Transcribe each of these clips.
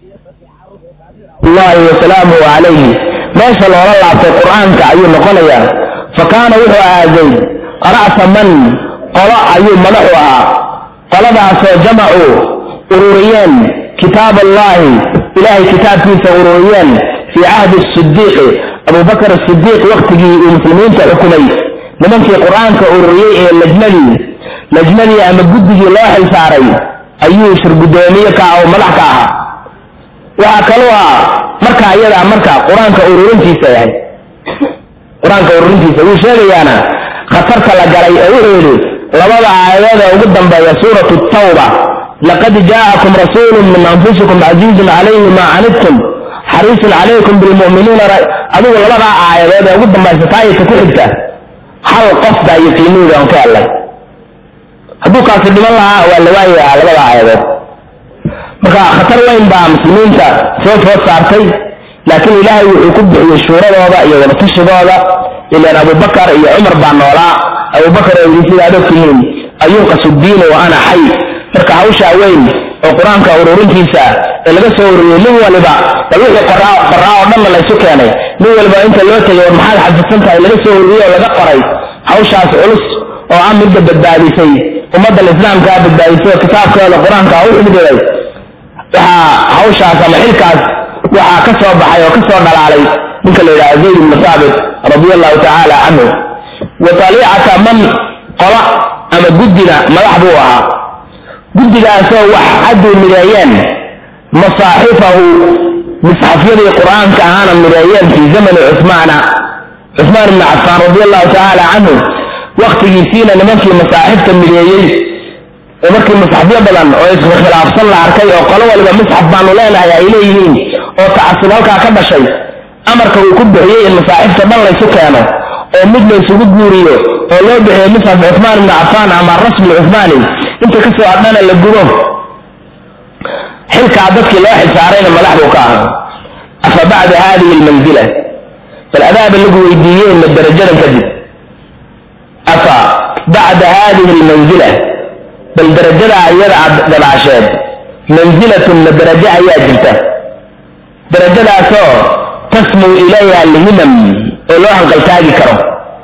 allahi wasalaamuhu calayhi meesha loola laabtay qur-aanka ayuu noqonayaa fa kaana wuxuu ahaa zayd ra'sa man qolo ayuu madaxu ahaa qoladaasoo jamacuu ururiyeen kitaab allahi ilaahay kitaabkiisa ururiyeen fii cahdi sidiiqi abubakar asidiiq waktigii uu muslimiinta xukumay nimankii qur-aanka ururiyey ee lajnadii lajnadii ama guddigii loo xilsaaray ayuu shirgudoomiye ka ah oo madax ka ahaa waxaa kaloo ah marka ayadaa marka qur-aanka ururintiisa yahay qur-aanka ururintiisa wuu sheegayaana khatarta la galay oo wuxuu yidhi labada aayadooda ugu dambeeya suuratu tawba laqad jaa'akum rasuulun min anfusikum casiizun calayhi maa canidtum xariisun calaykum bilmu'miniina adigu labadaa aayadood ee ugu dambaysa taayidka ku xigta hal qof baa yaqiiniida on ka helay hadduu kaasi dhiman lahaa waa la waayayaa labada aayadood marka khatar weyn baa muslimiinta soo food saartay laakiin ilaahay wuxuu ku bixiyey shuuradooda iyo wadatashigoooda ilaan abubakar iyo cumar baa noolaa abubakar oo yidhi sidaad ogtihiin ayunqasu diinu wa ana xay marka hawshaa weyn oo qur-aanka ururintiisa ee laga soo ururiyey nin waliba bal wixii qoraa qoraa oo dhanna laysu keenay nin waliba inta loo tegay war maxaad xafidsan tahay laga soo ururiyey oo laga qoray hawshaas culus oo ah midda badbaadisay ummaddan islaamkaa badbaadisay oo kitaabkooda qur-aanka u xigdiray waxaa hawshaas ama xilkaas waxaa ka soo baxay oo ka soo dhalaalay ninka la yidhaha zayd ibnu saabit radia allahu tacaala canhu wa taliicata man qola ama guddina madax buu ahaa guddigaasoo wax hadduu mideeyeen masaaxifahu misxafyadii qur-aanka ahaana mideeyeen fii zamani cusmaana cusmaan ibni cafaan radia allahu tacaala canhu waktigiisiina nimankii masaaxifta mideeyey oo markii musxafyo badan oo iskhilaafsan la arkay oo qolo waliba musxaf baanu leenahay ay leeyihiin oo tacasub halkaa ka dhashay amarka uu ku bixiyey in masaaxifta dhan laysu keeno oo mid laysugu guuriyo oo loo bixiyo musxaf cuhmaan ibni cafaan ama rasmi cuhmaani inta kasoo adhana la gubo xilkaa dadkii loo xilsaarayna madax buu ka ahaa afa bacda hadihi almanzila bal adaaba lagu weydiiyey ma darajadan kadib afa bacda hadihi almanzila bal darajadaa iyada aad gadaasheed manzilatun ma darajo ayaa jirta darajadaasoo tasmuu ilayha alhimam oo loo hanqaltaagi karo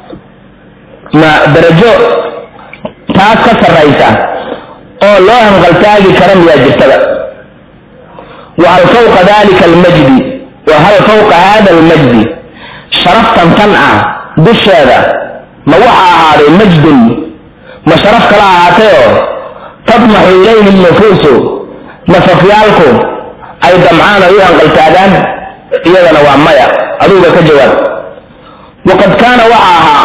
ma darajo taas ka sarraysa oo loo hanqaltaagi karo miyaa jirtada wa hal fawqa dalika almajdi wa hal fawqa hada almajdi sharaftan tan ah dusheeda ma waxa ahaaday majdun ma sharaf kala ahaatayoo tadmaxu ilayhi nufuusu nafafyaalku ay damcaan ay u hanqaltaagaan iyadana waa maya aduga ka jawaab waqad kaana waxa ahaa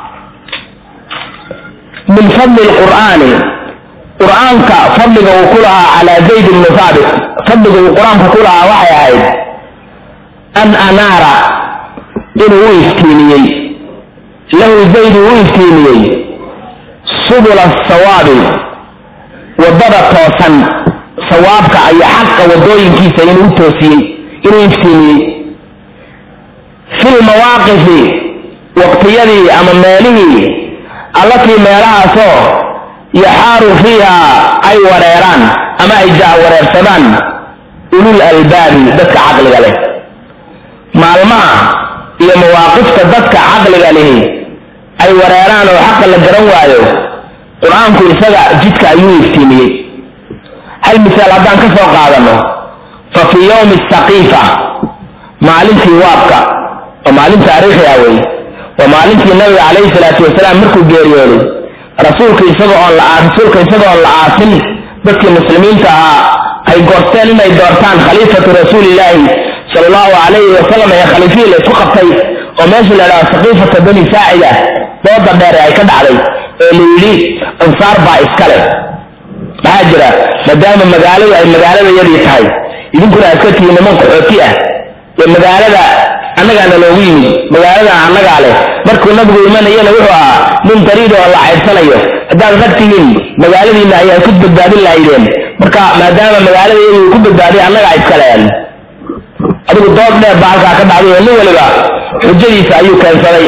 min fadli lqur'aani qur'aanka fadliga uu ku lahaa calaa zayd ibni haabit fadliga uu qur-aanka ku lahaa waxay ahayd an anaara inuu u iftiimiyey lahu zayd uu u iftiimiyey subula sawaabi waddada toosan sawaabka iyo xaqa waddooyinkiisa inuu u toosiyey inuu iftiimiyey fi lmawaaqifi waqtiyadii ama meelihii allatii meelahaasoo yaxaaru fiiha ay wareeraan ama ay jahwareersadaan ulul albaabi dadka caqliga leh maalmaha iyo mawaaqifta dadka caqliga lihi ay wareeraan oo xaqa la garan waayo qur-aanku isaga jidka ayuu iftiimiyey hal misaal haddaan ka soo qaadano fa fii yowmi saqiifa maalintii waabka oo maalin taariikhi ah wey waa maalintii nabiga calayhi salaatu wasalaam markuu geeriyooday rasuulka isaga oon la rasuulka isaga oon la aasin dadkii muslimiinta ahaa ay goosteen inay doortaan khaliifatu rasuulillaahi sala allahu calayhi wasalam ee khaliifihii la isku qabtay oo meesha la idhaha saqiifata bani saacida dooda dheere ay ka dhacday ee la yidhi ansaar baa iskale maxaa jira maadaama magaaladu ay magaalada yadii tahay idinkuna aad ka tihiin niman qaxooti ah ee magaalada annagaana loogu yimid magaalada annagaa leh markuu nabigu imanayana wuxuu ahaa nin dariid oo la caydsanayo haddaad rag tihiin magaaladiina ayaa ku badbaadin lahaydeen marka maadaama magaalada iyadii ku badbaaday annagaa iskaleen adigu dood dheer baa halkaa ka dhacday oo nin waliba xujadiisa ayuu keensaday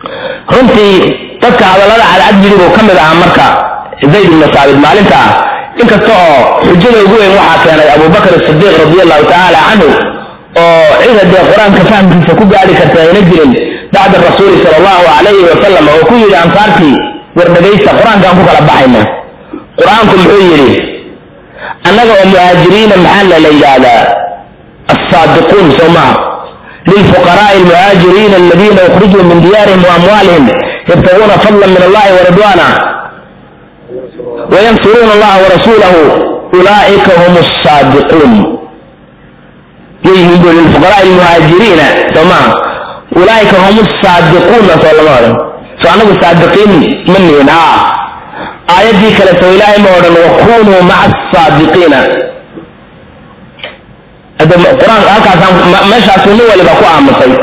runtii dadka hadallada cadcad yidhi buu ka mid ahaa marka zayd ibnu saabit maalinta inkasta oo xujada ugu weyn waxaa keenay abubakr sidiiq radi allahu tacaala canhu oo cida dee qur-aanka fahamkiisa ku gaari karta ayna jirin bacda rasuuli sal allahu alayhi wasalam oo ku yidhi ansaartii war dhegaysta qur-aankaan ku kala baxayna qur-aanku muxuu yidhi annaga oo muhaajiriina maxaa la la yidhaahdaa assaadiquun soo maha lilfuqaraai almuhaajiriina aladiina ukhrijuu min diyaarihim waamwaalihim yabtaguuna fadla min allahi waridwana wayansuruuna allaha warasuulahu ulaa'ika hum saadiquun yyihiin bu lilfuqaraai almuhaajiriina soo maha ulaa'ika hum saadiquuna soo lama odhan so anagu saadiqiin ma nihin a aayaddii kale soo ilaahay ma odhan wakunuu maca asaadiqiina qur-aanka halkaasaan meeshaasuu nin waliba ku aamusay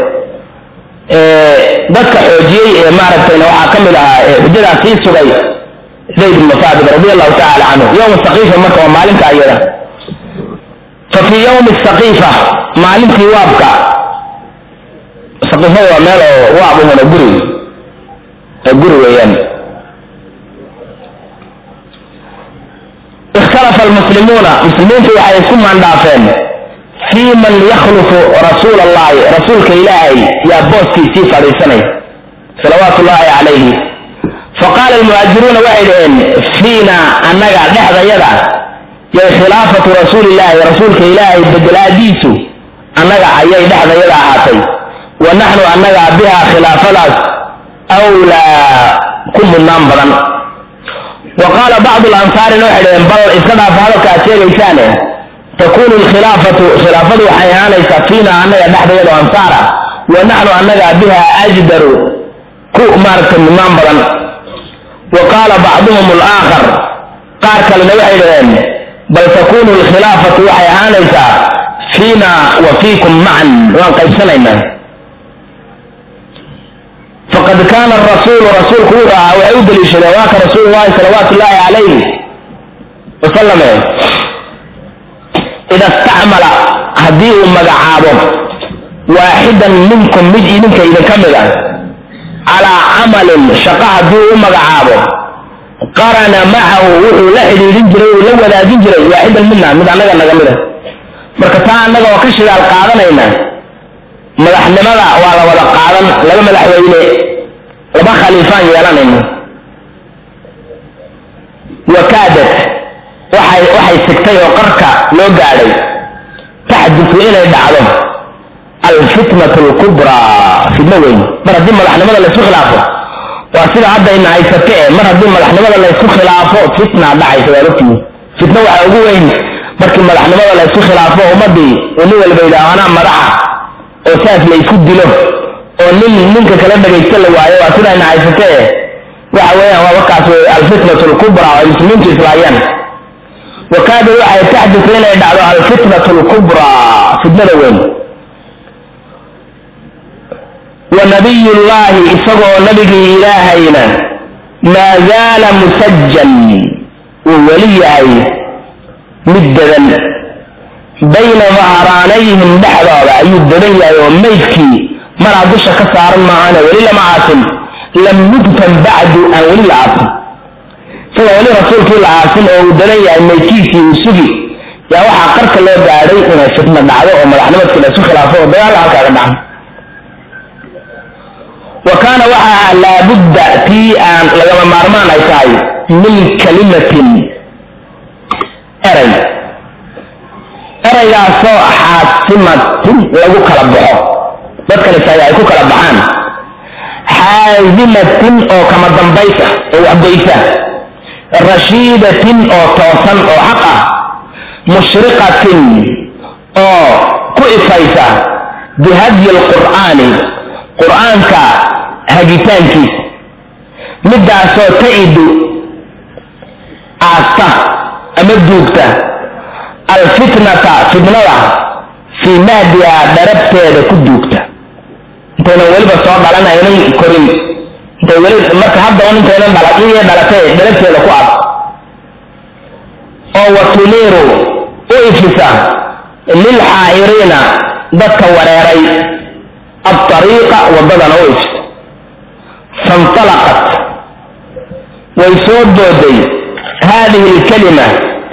dadka xoojiyey ee maaragtayna waxaa ka mid ahaa xujadaas sii sugay zayd ibnu saabit radi allahu tacala canhu yowma saqiifa marka waa maalinta ayada fa fii yowmi saqiifa maalintii waabka saqiifada waa meel oo waab uhuna guri guri weeyaan ikhtalafa almuslimuuna muslimiintu waxay isku maandhaafeen fii man yakhlufu rasuula allahi rasuulka ilaahay yaa booskiisii fadhiisanay salawaatu ullaahi calayhi faqaala almuhaajiruuna waxay dhaheen fiina annaga dhexdayada yay khilaafatu rasuulillaahi rasuulka ilaahay bedelaadiisu annaga ayay dhexdayada ahaatay wa naxnu annaga biha khilaafadaas awlaa ku mudnaan badan wa qaala bacdu lansaarina waxay dhaheen bal iska dhaafa hadalka aad sheegaysaane takunu lkhilaafatu khilaafadu waxay ahaanaysaa fiina annaga dhexdayado ansaara wa naxnu annaga biha ajdaru ku maaragtay mudnaan badan wa qaala bacduhum alaakhar qaar kalena waxay dhaheen bal takunu lkhilaafatu waxay ahaanaysaa fiina wa fiikum macan waan qaybsanaynaa faqad kaana rasuulu rasuulku uu ahaa waxay u daliishadeen waa ka rasuulu llahi salawaatu ullaahi calayhi wasalame ida istacmala haddii uu magacaabo waaxidan minkum mid idinka idinka mid a calaa camalin shaqo haddii uu u magacaabo qarana macahu wuxuu la xidhiidhin jiray uu la wadaagin jiray waaxidan midna mid annaga naga mid a marka taa annaga oo ka shidaal qaadanayna madaxnimada waa la wada qaadan laba madaxweyne laba khaliifaan yeelanayna wakaadat waxay waxay sigtay oo qarka loo gaadhay taxdisu inay dhacdo alfitnatu lkubraa fitno weyn mar haddii madaxnimada laysku khilaafo waa sida hadda ina haysate e mar haddii madaxnimada laysku khilaafo fitna dhacaysa waa ogtihi fitno waxaa ugu weyn markii madaxnimada laysku khilaafo ummadii uu nin walba yidhaaho anaa madaxa oo saas la isku dilo oo nin ninka kala dhagaysta la waayo waa sida ina haysate e waxa weeyaan waa markaas wey alfitnatu lkubraa oo ay muslimiintu islaayaan wakaada waxay taxdisu inay dhacdo alfitnatu lkubraa fitnada weyn wa nabiy llahi isagoo nabigii ilaahayna maa zaala musajan uu weli yahay mid dadan bayna dahraanayhim dhexdooda ayuu dadan yahay oo maydkii maraa dusha ka saaran maahane weli lama aasin lam yudfan bacdu aan weli la aasin sida weli rasuulkii la aasin oo uu dadan yahay maydkiisii uu sugi yaa waxaa qarka loo gaadhay inay fitna dhacdo oo madaxnimadkii la isu khilaafo oo dagaalla halkaaga dhacan wa kaana waxa ah laabudda tii aan lagama maarmaan ay tahay min kalimatin eray eraygaasoo xaasimatin lagu kala baxo dadkani tahay ay ku kala baxaan xaasimatin oo kama dambaysa oo waxgoysa rashiidatin oo toosan oo xaq ah mushriqatin oo ku ifaysa bihadyi lqur'aani qur'aanka hagitaankiisa midaasoo ta'idu aasta ama duugta alfitnata fitnada fii mahdiha dharabteeda ku duugta intaynan weliba soo dhalan aynan korin intay weli marka hadda un intaynan dhala iyo dhalatay dharabteeda ku ad oo watuniiru u ifisa lilxaa'iriina dadka wareeray aariiqa wadadana u ifisa fantalaqat way soo dooday haadihi alkalima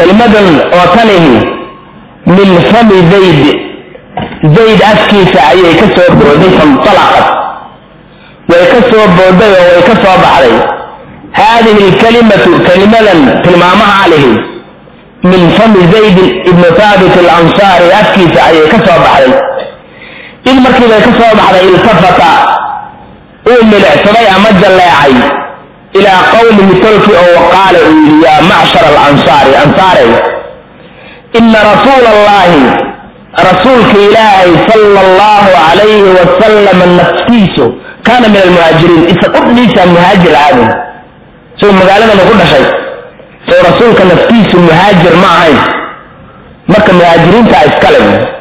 kelimadan oo tanihi min fami zayd zayd afkiisa ayay ka soo booday fantalaqat way ka soo booday oo way ka soo baxday haadihi lkalimatu kelimadan tilmaamaha lihi min fami zayd ibnu thaabit alansaari afkiisa ayay ka soo baxday id markiibay ka soo baxday iltafata uu milicsaday ama jalleecay ilaa qowmihi tolki oo qaala uu yidhi yaa macshar alansaari ansaare ina rasuula allahi rasuulka ilaahay sala allahu calayhi wasalam naftiisu kaana min almuhaajiriin isa qudhiisa muhaajir aadin isagoo magaaladana ku dhashay soo rasuulka naftiisu muhaajir ma ahayn marka muhaajiriintaa iskale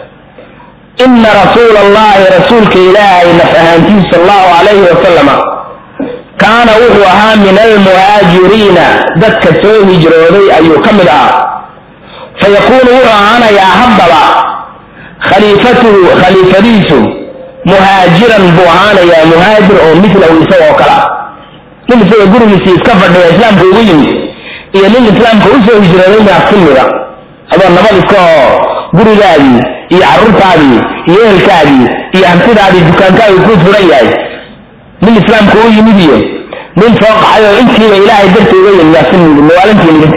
ina rasuula allahi rasuulka ilaahay naf ahaantiisu sal allahu calayhi wasalama kaana wuxuu ahaa min almuhaajiriina dadka soo hijrooday ayuu ka mid ahaa fayakuunu wuxuu ahaanayaa haddaba khaliifatuhu khaliifadiisu muhaajiran buu ahaanayaa muhaajir oo milahu isagoo kala nin isaga gurigiisii iska fadhiya islaamka ugu yimid iyo nin islaamka usoo hijrooday maa ka mida adoo nabad iska oo gurigaadii iyo carruurtaadii iyo ehelkaadii iyo hantidaadii dukaankaadii kuu furan yahay nin islaamka u yimid iyo nin soo qaxay oo intiiba ilaahay darti uga yimid yaa ka mid mawaalintiinidinka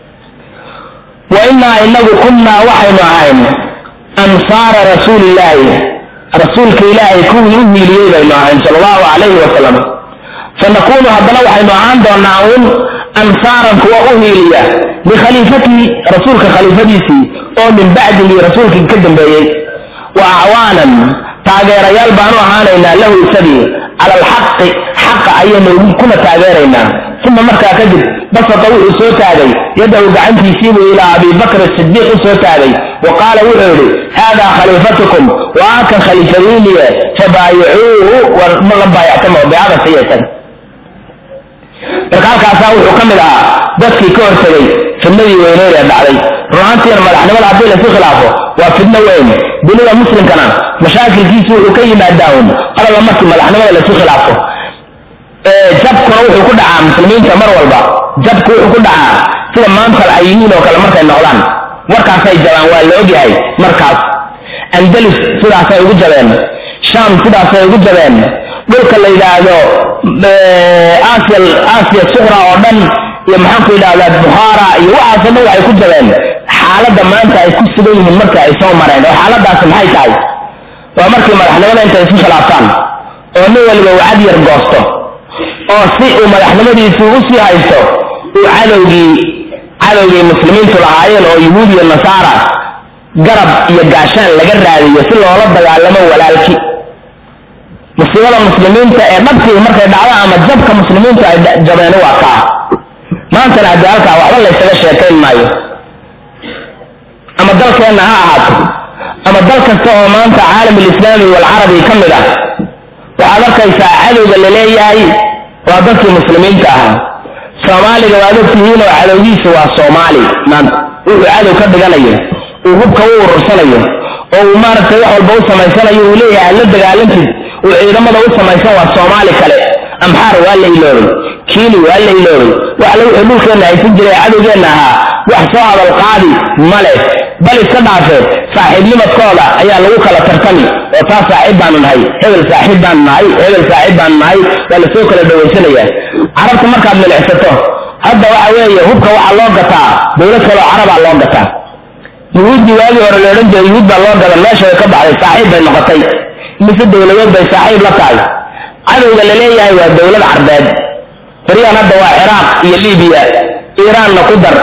wa innaa inagu kunnaa waxaynu ahayn ansaara rasuulillaahi rasuulka ilaahay kuwii u hiiliyey baynu ahayn sala allahu calayhi wasalam fanakuunu haddana waxaynu ahaan doonaa uun ansaaran kuwa u hiiliya likhaliifatihi rasuulka khaliifadiisii oo min bacdihi rasuulkii ka dambeeyey wa acwaanan taageerayaal baanu ahaanaynaa lahu isagii cala alxaqi xaqa ayaynu kuna taageeraynaa uma markaa kadib basata wuxuu soo taagay yadahu gacantiisiibuu ilaa abi bakr sidiiq u soo taagay wa qaala wuxuu yidhi haadaa khaliifatukum waa kan khaliifadiiniye fabaayicuuhu war ma la baayactama beecada siiya isaga marka halkaasaa wuxuu ka mid ahaa dadkii ka hortegay fidnadii weyneyd ee dhacday runaantiina madaxnimada haddii laysu khilaafo waa fidno weyn dunida muslimkana mashaakilkiisu wuxuu ka yimaadaa un qalaba markii madaxnimada laysu khilaafo jabkuna wuxuu ku dhacaa muslimiinta mar walba jabku wuxuu ku dhacaa sida maanta ay yihiin oo kale markay noqdaan warkaasay jabaan waa la ogyahay markaas andalus sidaasay ugu jabeen sham sidaasay ugu jabeen dhulka la yidhaahdo aasiya aasiya suqra oo dhan iyo maxaanku yidhahdaa bukhaara iyo waxaasoo dhan waxay ku jabeen xaaladda maanta ay ku sugan yihiin marka ay soo mareen oo xaaladaasi maxay tahay waa markii madaxnimada intay isu khilaaftaan oo nin waliba uu cad yar goosto oo si uu madaxnimadiisu u sii haysto uu cadowgii cadowgii muslimiintu lahaayeen oo yuhuud iyo nasaara garab iyo gaashaan laga raadiyo si loola dagaalamo walaalki musiibada muslimiinta ee dhabtii markay dhacdo ama jabka muslimiintu ay jabeen waa kaa maantana haddii halkaa waxba laysaga sheekayn maayo ama dalkeenna ha ahaato ama dal kasta oo maanta caalam alislaami walcarabi ka mid ah waxaad arkaysaa cadowga la leeyahay waa dadkii muslimiinta ahaa soomaaliga waad ogtihiin oo cadowgiisu waa soomaali maanta wuxuu cadow ka dhiganayo uu hubka u urursanayo oo uu maaragtay wax walba u samaysanayo uu leeyahay aad la dagaalantid uu ciidamada u samaysan waa soomaali kale amxaar waa la iloobay kiili waa la iloobay wax la wixii dhulkeenna haysan jiray cadowgeenna ahaa wax soo hadal qaadi male bal iska dhaafe saaxiibnimadkooda ayaa lagu kala tartami oo taa saaxiib baanu nahay hebel saaxiib baanu nahay hebel saaxiib baanu nahay waa lasoo kala dhawaysanayaa carabta markaad milicsato hadda waxa weeye hubka waxaa loo gataa dowlad kaleo carabaa loo gataa yuhuuddii waagii hore la odhan jiray yuhuud baa loo gadan meesha way ka baxday saaxiib bay noqotay mise dowladeed bay saaxiib la tahay cadowga la leeyahay waa dowlad carbeed baryahan hadda waa ciraaq iyo libiya iiraanna ku dar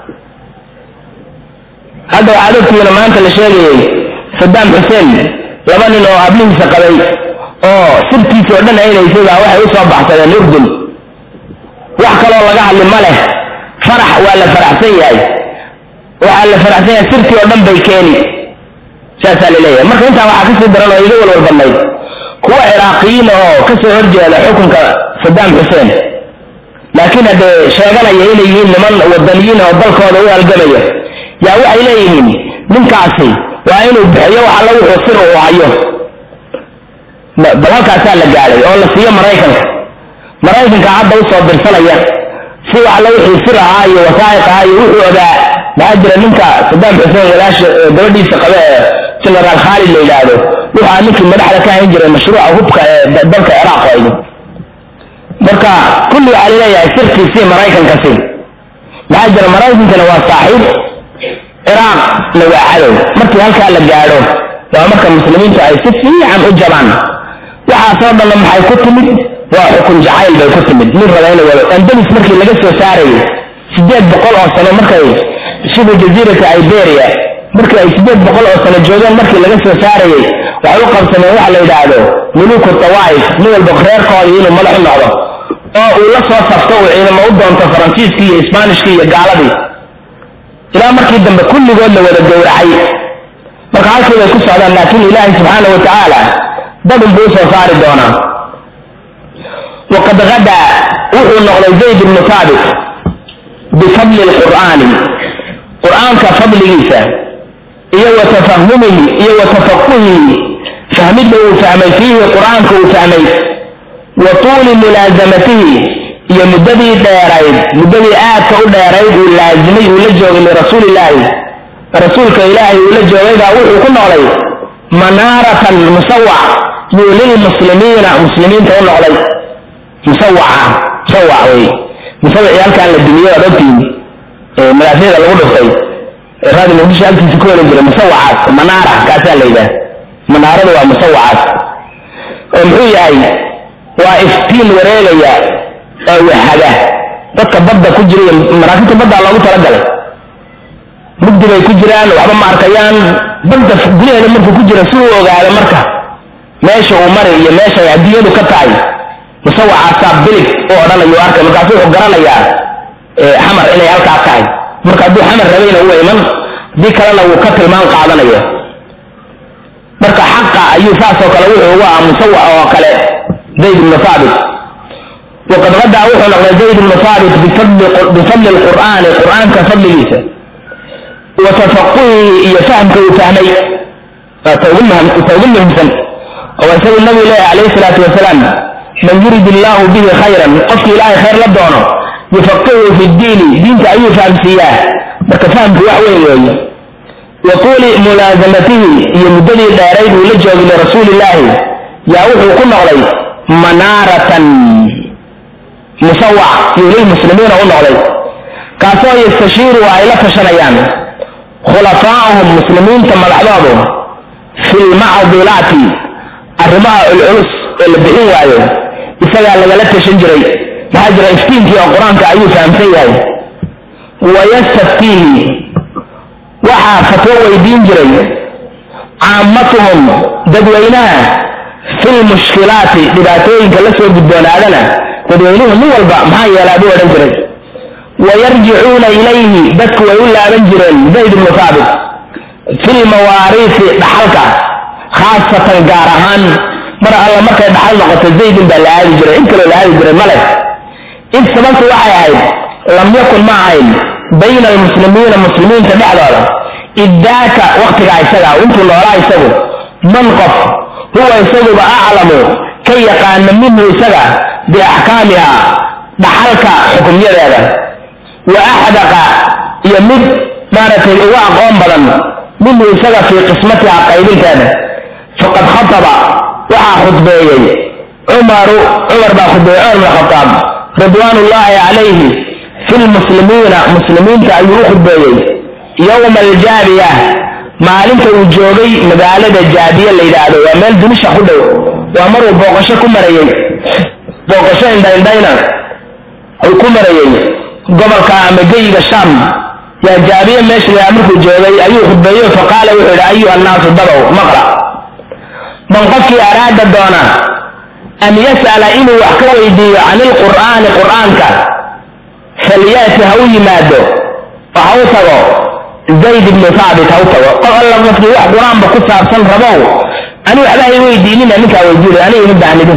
hadda waxaad ogtihiina maanta la sheegayay sadaam xuseen laba nin oo ablihiisa qabay oo sirtiisa oo dhan aynaysay baa waxay u soo baxsadeen urdun wax kaloo laga hadli ma leh farax waa la faraxsan yahay waxaa la faraxsan yahay sirtii oo dhan bay keeni saasaa la leeyahay marka intaa waxaa kasii daran oo iga walwal badnayd kuwa ciraaqiyiin oo kasoo horjeeda xukunka sadaam xuseen laakiin haddee sheeganaya inay yihiin niman wadaniyiin oo dalkooda u halgamaya yaa waxay leeyihiin ninkaasi waa inuu bixiyo wax alla wuxuu sir uu hayo bal halkaasaa la gaadhay oo la siiyo maraykanka maraykanka hadda usoo dirsanaya si wax alla wixii sir ahaa iyo wasaa'iq ahaa iyo wuxuu ogaa maxaa jira ninka sadaam xuseen walaasha gabadhiisa qabe ee generaal khaalid la yidhaahdo wuxaa ninkii madaxda ka hayn jiray mashruuca hubka ee dalka ciraaq waydi marka kulli waxaa laleeyahay sirkiisii maraykankasi maxaa jira maraykankana waa saaxiib ciraaqna waa cadow markii halkaa la gaadho waa marka muslimiintu ay si fiican u jabaan waxaasoo dhanna maxay ku timid waa xukun jacayl bay ku timid nin raba inay wado andalis markii laga soo saarayay sideed boqol oo sano markay shibu jaziirata iberia markii ay sideed boqol oo sano joogeen markii laga soo saarayay waxay u qabsameen waxa la yidhaahdo muluku tawaa'if nin walba reerkoodii inuu madax u noqdo oo uu la soo safto uu ciidamo u doonto faransiiskii iyo isbaanishkii iyo gaaladii ilaa markii dambe kulligood la wada gowracay marka halkii bay ku socdaan laakiin ilaahay subxaana wa tacaala dadun buu usoo saari doonaa waqad gadaa wuxuu noqday zayd ibnu taabit bifadli lqur'aani qur'aanka fadligiisa iyo wa tafahumihi iyo wa tafaquhihi fahmidda uu fahmay fiihi qur'aanka uu fahmay wa tuuli mulaasamatihi iyo muddadii dheerayd muddadii aadka u dheerayd uu laazimay uu la joogay lirasuulillaahi rasuulka ilaahay uu la joogaygaa wuxuu ku noqday manaaratan musawac yuu lilmuslimiina muslimiinta u noqday musawaca musawac wey musawacii halkaan la dumiye waad ogtiin madaafyada lagu dhuftay raadi muqdisho halkiisa ku heli jiray musawacaas manaara kaasaa la yidhaah manaaradu waa musawacaas oo muxuu yahay waa iftiin wareegaya oo wahaga dadka badda ku jira iyo maraakiibta baddaa loogu talagalay mugdi bay ku jiraan waxba ma arkayaan badda gudaheeda markuu ku jira si uu ogaado marka meesha uu mari iyo meesha ay adduunyadu ka tahay musawacaasaa bilig u odhanayu arkay markaasu wuxuu garanayaa xamar inay halkaa tahay marka hadduu xamar rabayna uu iman haddii kalena wuu ka tilmaan qaadanaya marka xaqa ayuu saasoo kale wuxuu ugu aha musawac oo kale zayd ibnu thaabit waqad gadaa wuxuu noqday zayd ibnu thaabit bifadli lqur'aani qur'aanka fadligiisa wa tafaquhihi iyo fahamka uu fahmay ta ugu muhimsan oo isagu nabigu leeyahay calayhi salaatu wasalaam man yurid illaahu bihi khayran qofki ilaahay khayr la doono yufaqihu fi ddiini diinta ayuu fahamsiiyaa marka fahamku wax weyn weeye wa tuuli mulaasamatihi iyo muddadii dheerayd uu la joogay lirasuulillaahi yaa wuxuu ku noqday manaaratan musawac yuu lilmuslimiina u noqday kaasoo yastashiiru ay la tashanayaan khulafaa'uhum muslimiinta madaxdoodu fi lmacdilaati arrimaha culculus ee la bixin waayo isagaa lagala tashan jiray maxaa jira iftiinkii oo qur-aanka ayuu fahamsan yahay wayastaftiihi waxaa fatwo weydiin jiray caamatuhum dadweynaha fi lmushkilaati dhibaatooyinka la soo gudboonaadana dadweynuhu nin walba maxaa yeelaa buu odhan jiray wayarjicuuna ilayhi dadku way u laaban jireen zayd ibnu thaabit fi lmawaariisi dhaxalka khaasatan gaar ahaan mar alla markay dhaxal noqoto zaydin baa la aadi jiray in kaloo la aadi jiray male id sababtu waxay ahayd lam yakun ma ahayn bayna almuslimiina muslimiinta dhexdooda iddaaka waktigaa isaga intuu noolaa isagu man qof huwa isaguba aclamu ka yaqaana minhu isaga biaxkaamiha dhaxalka xukumyadeeda wa axdaqa iyo mid maaragtay uga aqoon badan minhu isaga fii qismatiha qaybinteeda faqad khataba waxaa khudbeeyey cumaru cumar baa khudbeeyey cumar bin khataab ridwaan ullaahi calayhi fi lmuslimiina muslimiinta ayuu u khudbeeyey yowma aljaabiya maalinta uu joogay magaalada jaabiya la yidhaahdo waa meel dumisha ku dhow waa maruu booqasho ku marayey booqasho indhaindhayna uu ku marayey gobolka ama geyiga sham yaa jaabiye meesha la markuu joogay ayuu khudbeeyo faqaala wuxuu yidhi ayuha annaasu dabow maqla man qofkii araada doona an yas'ala inuu wax ka weydiiyo can ilqur'aani qur'aanka falyaati ha u yimaado oo ha u tago zayd ibnu thaabit ha u tago qof alla qofkii wax qur-aanba ku saabsan rabow ani waxba hay weydiinina ninkaa weydiinay aniga ima baahnidin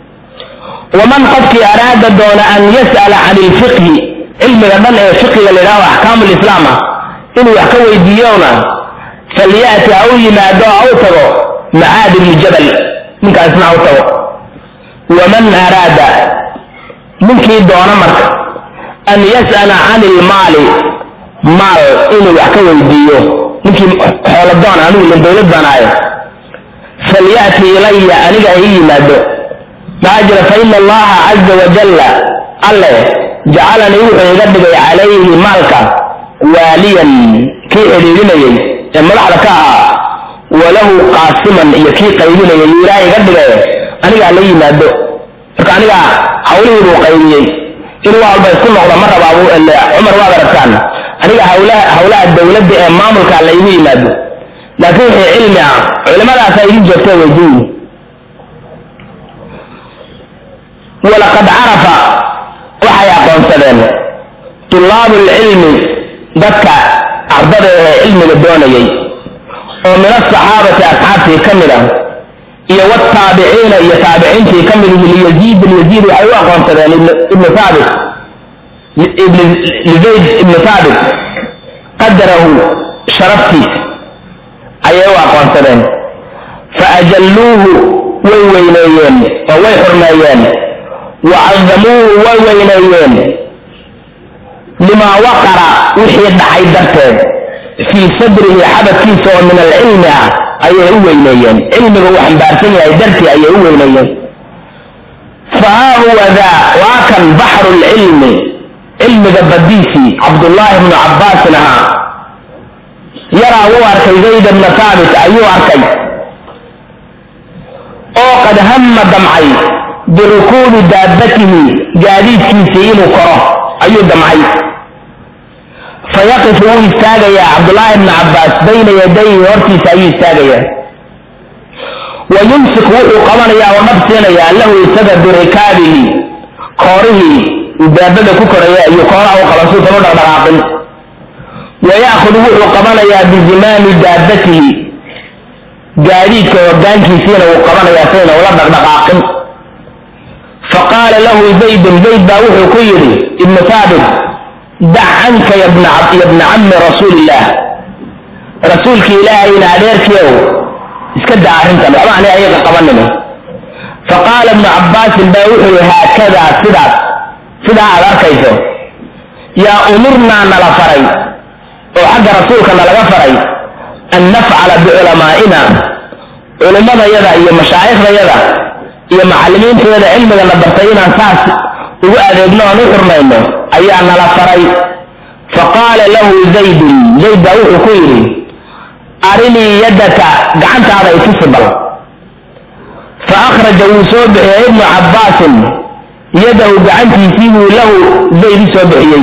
waman qofkii araada doona an yas'ala can ilfiqhi cilmiga dhan ee fiqiga la yidhahdo axkaamu lislaam ah inuu wax ka weydiiyona falyaati ha u yimaado ha u tago macaad ibni jabal ninkaasna ha u tago waman araada ninkii doona marka an yas'ala can ilmaali maal inuu wax ka weydiiyo ninkii xooladoon anigu ilin dawlad baan ahay falyati ilaya aniga ha ii yimaado maxaa jira fa ina allaha caza wajalla alle jacalanii wuxuu iga dhigay calayhi maalka waaliyan kii xidhiidhinayay ee madaxda ka ahaa walahu qaasiman iyo kii qaybinayay yuu ilaahay iga dhigay aniga hala yimaado marka aniga hawlihii buu qaybiyey inuu walba isku noqdo ma rabaa cumar waad aragtaan aniga hawlaha hawlaha dawladda ee maamulka laygu yimaado laakiin wixii cilmi ah culimadaasa idin joogta weydiin walaqad carafa waxay aqoonsadeen tulaabu lcilmi dadka ardada ee cilmiga doonayay oo min asaxaabati asxaabtii ka mid ah iyo wtaabiciina iyo taabiciintii ka mid ihi liyaziid bin yaziid waxay u aqoonsadeen ibnu thaabit lizayd ibnu thaabit qadarahu sharaftiis ayay u aqoonsadeen faajalluuhu way weyneeyeen oo way xurmeeyeen wacadamuuhu way weyneeyeen limaa waqara wixii dhacay darteed fii sadrihi xabadkiisa oo min alcilmi ah ayay u weyneeyeen cilmiga uu xambaarsan yahay dartii ayay u weyneeyeen fahaa huwa daa waa kan baxru lcilmi cilmiga badiisii cabdullaahi bnu cabbaasin ahaa yaraa wuu arkay zayd bna haabit ayuu arkay oo qad hamma damcay birukuubi daabatihi gaadiidkiisii inuu koro ayuu damcay fayaqifu wuu istaagayaa cabdullaahi bna cabbaas bayna yadayhi hortiisa ayuu istaagayaa wa yumsik wuxuu qabanayaa oo dhab siinayaa lahu isaga birikaabihi koorihii daabada ku koraya ayuu kooraha u qaban suusan u dhaqdhaqaaqin wa ya'khudu wuxuu qabanayaa bizimaami daabatihi gaadiidka hogaankiisiina wuu qabanayaa sayna ula dhaqdhaqaaqin faqaala lahu zaydun zayd baa wuxuu ku yidhi ibnu haabit dac canka ya bna cammi rasuulillaah rasuulki ilaahayna adeerkiiow iska daa arrintan waxba ani ayaga qabanina faqaala ibnu cabbaasin baa wuxuu yihi haakadaa sidaas sidaa aad arkayso yaa umurnaa nala faray oo xagga rasuulka nalaga faray an nafcala biculamaa'ina culimmadayada iyo mashaaikhdayada iyo macallimiintayada cilmigana bartay inaan saas ugu adeegno aan u xurmayno ayaa nala faray faqaala lahu zaydun zayd baa wuxuu ku yidhi arinii yaddaka gacantaada itusi bal fa akhraja wuu soo bixiyey ibnu cabbaasin yadahu gacantiisii buu lahu zayd u soo bixiyey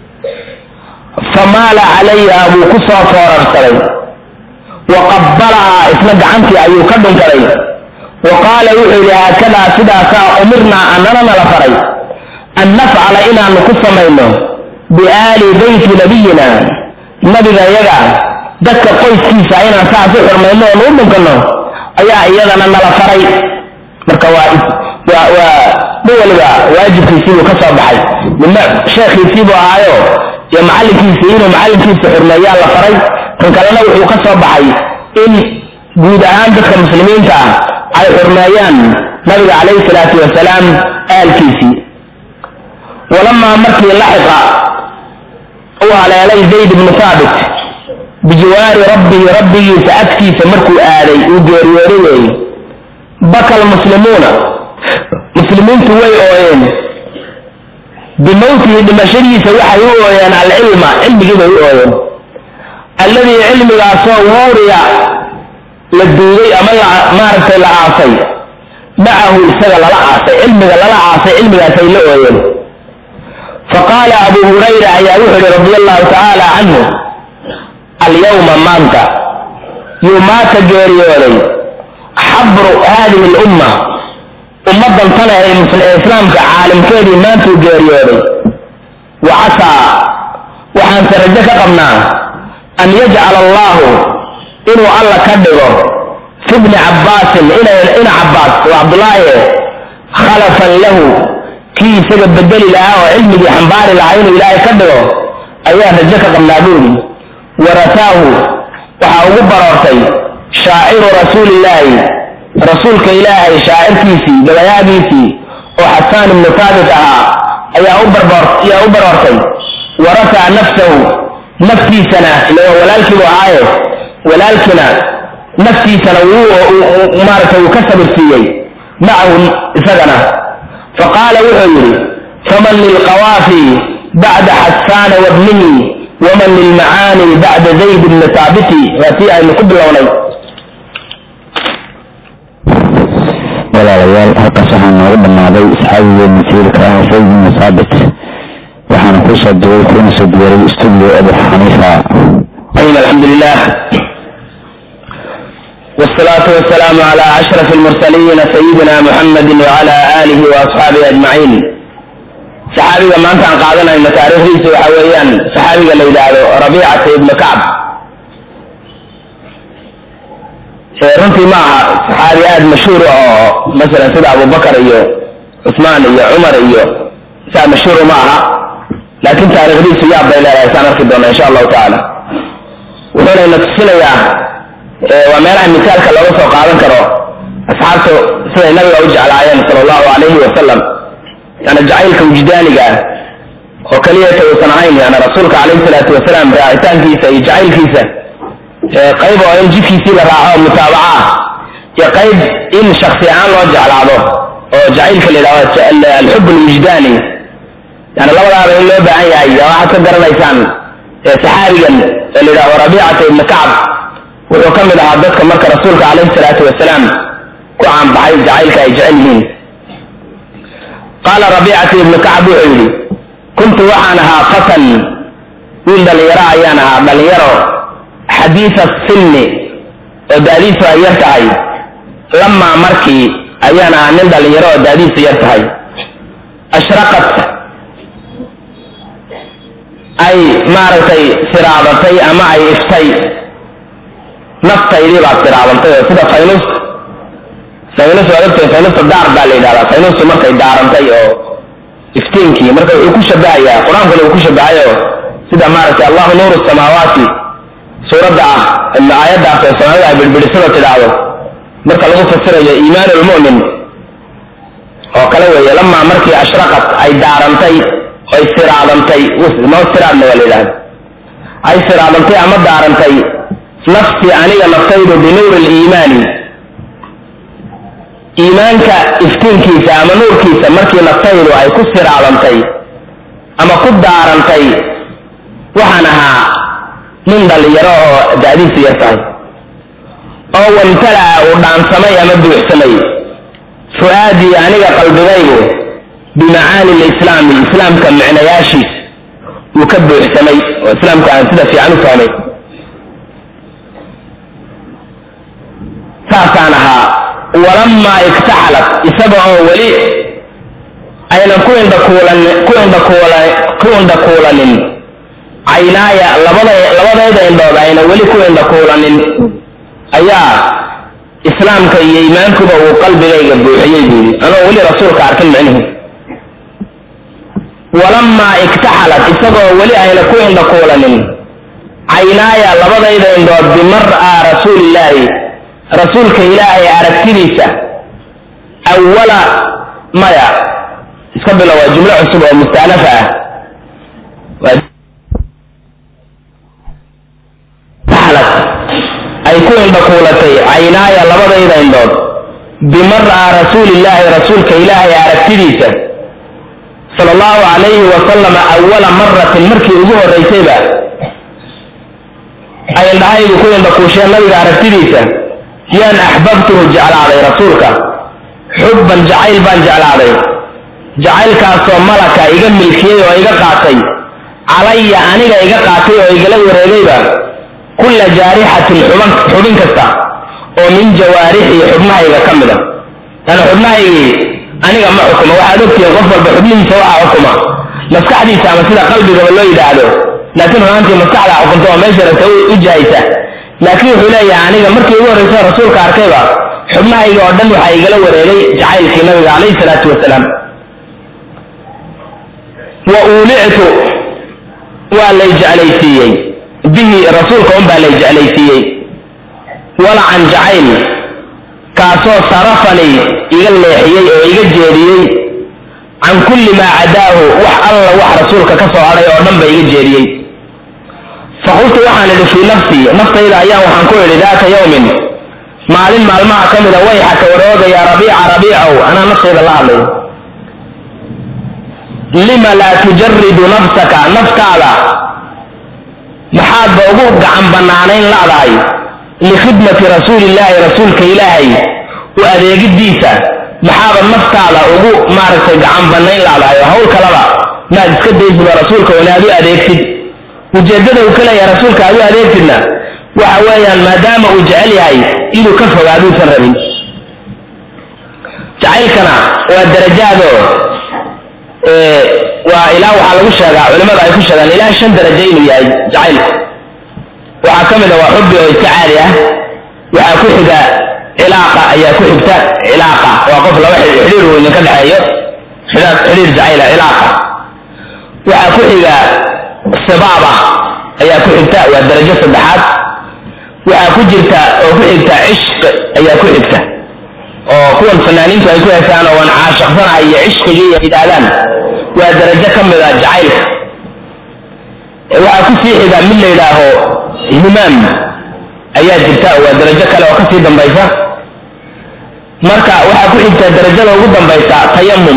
famaala calayha buu ku soo foorarsaday wa qabbalahaa isna gacantii ayuu ka dhunkaday wa qaala wuxuu yidhi haakadaa sidaasaa umirnaa annana nala faray an nafcala inaanu ku samayno biaali beyti nabiyina nabiga iyaga dadka qoyskiisa inaan saas u xurmayno oonu u dhunkanno ayaa iyadana nala faray marka waa waa waa nin waliba waajibkiisiibuu ka soo baxay midna sheekhiisiibuu ahaayo iyo macallinkiisii inuu macallinkiisa xurmeeyaa la faray kan kalena wuxuu ka soo baxay in guud ahaan dadka muslimiinta ah ay xurmeeyaan nabiga calayhi salaatu wasalaam aalkiisii walamaa markii laxiqa uu haleelay zayd ibnu haabit bijiwaari rabbihi rabbigiisa agtiisa markuu aaday uu geeriyooday weeye baka almuslimuuna muslimiintu way ooyeen bimowtihi dhimashadiisa waxay u ooyeen alcilma cilmigii bay u ooyeen alladii cilmigaasoo wuuriya la duugay ama maaragtay la aasay macahu isaga lala aasay cilmiga lala aasay cilmigaasay la ooyeen faqaala abu hurayra ayaa wuxuu yihi radi allahu tacaala canhu alyawma maanta yuu maata geeriyooday xabru haadihi lumma ummaddan tana ee islaamka caalimkeedii maantuu geeriyooday wa casaa waxaanse rajo ka qabnaa an yajcala allahu inuu alla ka dhigo fi bni cabbaasin ina cabbaas oo cabdulaahi khalafan lahu kii isaga bedeli lahaa oo cilmigii xambaari lahaa inuu ilaahay ka dhigo ayaa rajo ka qabnaa buuri warataahu waxaa ugu baroortay shaaciru rasuulillaahi rasuulka ilaahay shaacirkiisii gabayaagiisii oo xasaan ibnu taabit ahaa ayaa u baroortay warafaca nafsahu naftiisana ila walaalkiibu ahaaye walaalkina naftiisana wuu maaragtay uu ka sabirsiiyey macahu isagana faqaala wuxuu yidhi faman lilqawaafi bacda xasaana wabnihi waman lilmacaani bacda zayd bni saabiti waa tii aynu ku bilownay walaalayaal halkaas waxaa noogu dhammaaday asxaabigii masiirka ah zayd bni saabit waxaana kuu soo duway kuna soo diyaray studio abu xaniifa ayib alxamdu lilah والصلاة والسلام على أشرف المرسلين سيدنا محمد وعلى آله وأصحابه أجمعين صحابي ما أنت قاعدنا إن تاريخ ريسو حويان صحابي اللي يدعو ربيعة ابن كعب runtii ma aha saxaabi aada mashhuur oo masalan sida abubakar iyo cusmaan iyo cumar iyo saa mashhuur ma aha laakiin taariikhdiisu yaab bay leedahay saan arki doona insha allahu tacaala wuxuuna ina tusinayaa waa meelaha misaalka looga soo qaadan karo asxaabta siday nabiga u jeclaayeen sala allahu alayhi wasalam yani jacaylka wujdaaniga ah oo keliyata uusan ahayn yani rasuulka calayhi salaatu wasalaam raacitaankiisa iyo jacaylkiisa qayb oo in jidkiisii la raaco mutaabaca ah iyo qayb in shaksi ahaan loo jeclaado oo jacaylka la yidhahdo alxub alwujdaani yani labadaaba in loo baahan yahay waxaad ka garanaysaan saxaabigan ee la yidhahdo rabiicata ibni kacb wuxuu ka mid ahaa dadka marka rasuulka calayhi salaatu wasalaam ku caanbaxay jacaylka ay jecel yihiin qaala rabiicata ibnu kacb wuxuu yidhi kuntu waxaan ahaa fatan wiil dhallinyaro ayaan ahaa dhallinyaro xadiisa sinni oo daadiisu ay yar tahay lamaa markii ayaan ahaa nin dhallinyaro oo daadiisu yar tahay ashraqat ay maaragtay siraadatay ama ay iftay naftaydii baad siraadantay oo sida faynus faynus waad ogtahay faynusta daar baa la yidhahdaa faynustu markay daarantay oo iftiinkii marka wuxuu ku shabahayaa qur-aankuna uu ku shabahayo sida maaragtay allahu nuuru samaawaati suuradda ah aayaddaas oo soomaalida ay birbidhisada tidhaahdo marka lagu fasirayo iimaan lmu'min oo kale weeye lamaa markii ashraqat ay daarantay ay siraadantay noo siraadna waa la yidhahda ay siraadantay ama daarantay nafsi aniga naftaydu binuuri liimaani iimaanka iftiinkiisa ama nuurkiisa markii naftaydu ay ku siraadantay ama ku daarantay waxaan ahaa nin dhallinyaro oo da'diisu yar tahay oo wamtala'a uu dhaansamay ama buuxsamay fu'aadii aniga qalbigaygu bimacaani lislaami islaamka micnayaashiis uu ka buuxsamay oo islaamka aan sida fiican u fahmay saasaan ahaa walamaa iktaxalat isaga oo weli aynan ku indhakuulan ku indhakuula ku indhakuulanin caynaaya labada labadayda indhood ayna weli ku indhakuulanin ayaa islaamka iyo iimaankuba uu qalbigayga buuxiyey buu yidhi anoo weli rasuulka arkin micnihi walamaa iktaxalat isagoo weli ayna ku indhakuulanin caynaaya labadayda indhood bimar-a rasuulillaahi rasuulka ilaahay aragtidiisa awala maya iska bilo waa jumlo cusub oo mustaanafa ah ay ku indhakuulatay caynaaya labadayda indhood bimar-a rasuulillaahi rasuulka ilaahay aragtidiisa sala allahu calayhi wasalama awala maratin markii ugu horraysayba ay indhahaydu ku indhakuusheen nabiga aragtidiisa yaan axbabtuhu jeclaaday rasuulka xubban jacayl baan jeclaaday jacaylkaasoo malaka iga milkiyey oo iga qaatay calaya aniga iga qaatay oo igala wareegayba kulla jaarixatin xuban xubin kasta oo min jawaarixii xubnahayga ka mid a yani xubnahaygii aniga ma xukuma waxaad ogtihiin qof walba xubnihiisa waxaa xukuma maskaxdiisa ama sida qalbigaba loo yidhaahdo laakiin runaantii maskaxdaa xukunta oo meesha rabta u jahaysa laakiin wuxuu leeyahay aniga markii ugu horreysa rasuulka arkayba xubnahayga oo dhan waxaa igala wareegay jacaylkii nabiga calayhi salaatu wasalaam wa uulictu waa lay jeclaysiiyey bihi rasuulka un baa lay jeclaysiiyey walacan jacayl kaasoo sarafanii iga leexiyey oo iga jeediyey can kulli maa cadaahu wax alla wax rasuulka ka soo hadhay oo dhan ba iga jeediyey faqultu waxaan idhi fii nafsii naftayda ayaan waxaan ku idhi daata yawmin maalin maalmaha ka mida wayxaka waroogaya rabiica rabiicow anaa naftayda la hadlay lima laa tujaridu nafsaka naftaada maxaadba ugu gacan bannaanayn la'dahay likhidmati rasuulillaahi rasuulka ilaahay u adeegidiisa maxaaba naftaada ugu maaragtay gacan bannayn la'dahay oo hawl kalaba maad iska daysiba rasuulka wana aad u adeegtid ujeeddada uu ka leeyahay rasuulka aad u adeegtidna waxa weeyaan maadaama uu jecel yahay inuu ka fogaaduusan rabin jacaylkana waa darajaado waa ilaa waxaa lagu sheegaa culimmada ay ku sheegaan ilaa shan darajo inuu yahay jacaylku waxaa ka mid a waa xubbi oo iska caadi ah waxaa ku xiga cilaaqa ayaa ku xigta cilaaqa waa qof laba xidhiir uu idinka dhexeeyo xidhiir jacayla cilaaqa waxaa ku xiga sibaaba ayaa ku xigta waa darajo saddexaad waxaa ku jirta oo ku xigta cishq ayaa ku xigta oo kuwan fanaaniintu ay ku heesaan oo waan caashaqsanahay iyo cishqigii ay yidhaahdaan waa darajo ka mid a jacaylka waxaa ku sii xiga mid la yidhaaho himaam ayaa jirta waa darajo kale oo kasii dambaysa marka waxaa ku xigta darajada ugu dambaysa tayamum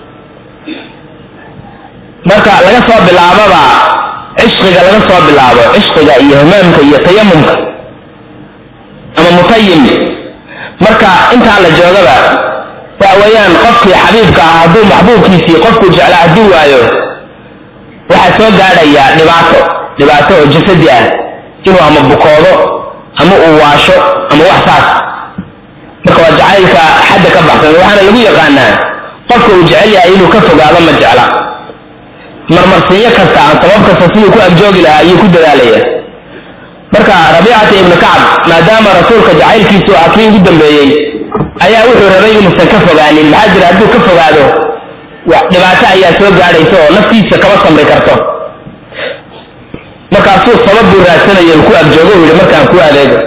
marka laga soo bilaababa cishqiga laga soo bilaabo cishqiga iyo himaamka iyo tayamumka ama mutayim marka intaa la joogaba waxa weeyaan qofkii xabiibka ah hadduu maxbuubkiisii qofkuu jeclaa haddii waayo waxaa soo gaadhaya dhibaato dhibaato oo jasadi ah inuu ama bukoodo ama uu waasho ama wax saas marka waa jacaylka xadda ka baxsan waxaana lagu yaqaanaa qofka uu jecel yahay inuu ka fogaado ma jecla marmarsinyo kasta aan sabab kasta siduu ku agjoogi lahaa ayuu ku dadaalaya marka rabiicata ibnu kacab maadaama rasuulka jacaylkiisu ah kii ugu dambeeyey ayaa wuxuu rabay inuusan ka fogaanin maxaa jira hadduu ka fogaado dhibaato ayaa soo gaadhaysa oo naftiisa kama samri karto markaasuu sabab buu raadsanaya ku agjoogo u yidhi markaan ku adeego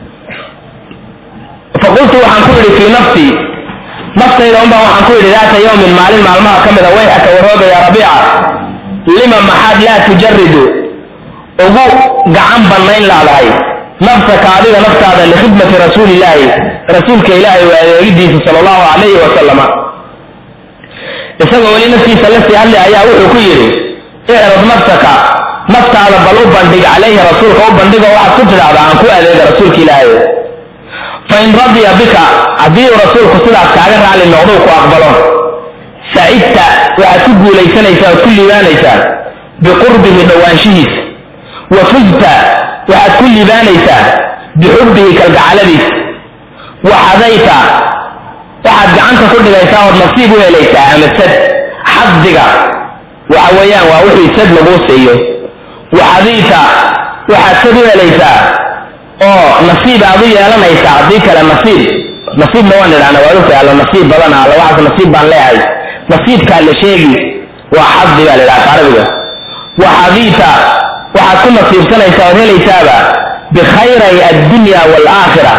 faqultu waxaan ku idhi fii nafsii naftayda unbaa waxaan ku idhi daata yawmin maalin maalmaha ka mida wayxaka waroogaya rabiica lima maxaad laa tujaridu ugu gacan bannayn laadahay nafsaka adiga naftaada likhidmati rasuulillaahi rasuulka ilaahay waa adeegidiisa sala allahu calayhi wasalama isagoo weli naftiisa la sii hadlay ayaa wuxuu ku yidhi icrad nafsaka naftaada bal u bandhig calayhi rasuulka u bandhigo waxaad ku tidhahdaa aan ku adeega rasuulka ilaahay fa in radiya bika haddii uu rasuulku sidaas kaaga raali noqdou ku aqbalo sacidta waxaad ku guulaysanaysaa oad ku liibaanaysaa biqurbihi dhowaanshihiisa wa fuzta waxaad ku liibaanaysaa bixubbihi kalgacaladiisa wa xadayta waxaad gacanta ku dhigaysaa ood nasiib u helaysaa ama sad xadiga waxa weeyaan waa wixii sad laguu siiyo wa xadiita waxaad sad u helaysaa oo nasiib aad u yeelanaysaa haddii kale nasiib nasiibna waan idhahna waa ogtahay alla nasiib badan alla waxaas nasiib baan leeyahay nasiibkaa la sheegi waa xadi baa la idhaha carabiga wa xadiita waxaad ku nasiibsanaysaa ood helaysaaba bikhayray addunya waalaakhira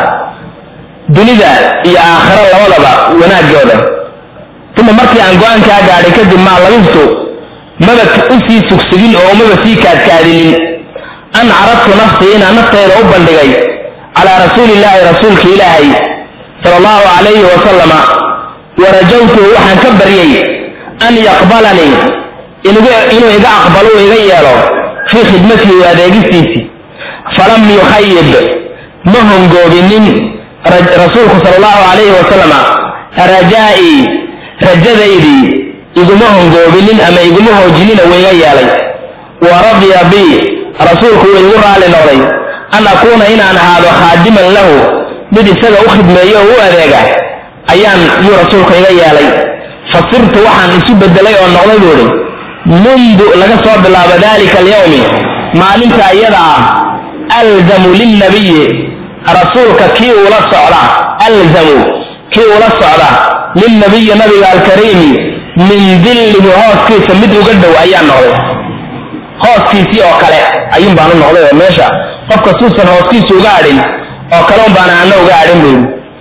dunida iyo aakhiro labadaba wanaagooda uma markii aan go-aankaa gaadhay kadib maa labistu maba u sii sugsugin oo umaba sii kaadkaadinin an caradtu nafsii inaan naftayda u bandhigay calaa rasuulillaahi rasuulka ilaahay sala allahu calayhi wasalama warajawtuhu waxaan ka baryey an yaqbalanii inuu iga aqbalo u iga yeelo fii khidmatihi wa adeegistiisii falam yukhayib ma hongoobinin rasuulku sala allahu calayhi wasalama rajaa'ii rajadaydii iguma hongoobinin ama iguma hoojinina wiiga yeelay wa radiya bii rasuulku wuu igu raali noqday an akuuna inaan ahaado khaadiman lahu mid isaga u khidmeeyo oo u adeega ayaan yuu rasuulku iga yeelay fa sirtu waxaan isu bedelay oo noqday buu idhi mundu laga soo bilaabo dalika alyawmi maalinta iyada ah alzamu lilnabiyi rasuulka kii ula socda alzamu kii ula socda lilnabiyi nabiga alkariimi min dillihi hooskiisa mid uga dhow ayaa noqday hooskiisii oo kale ayuun baan u noqday oo meesha qofka suusan hooskiisa uga adhin oo kale un baan ana uga adhin buu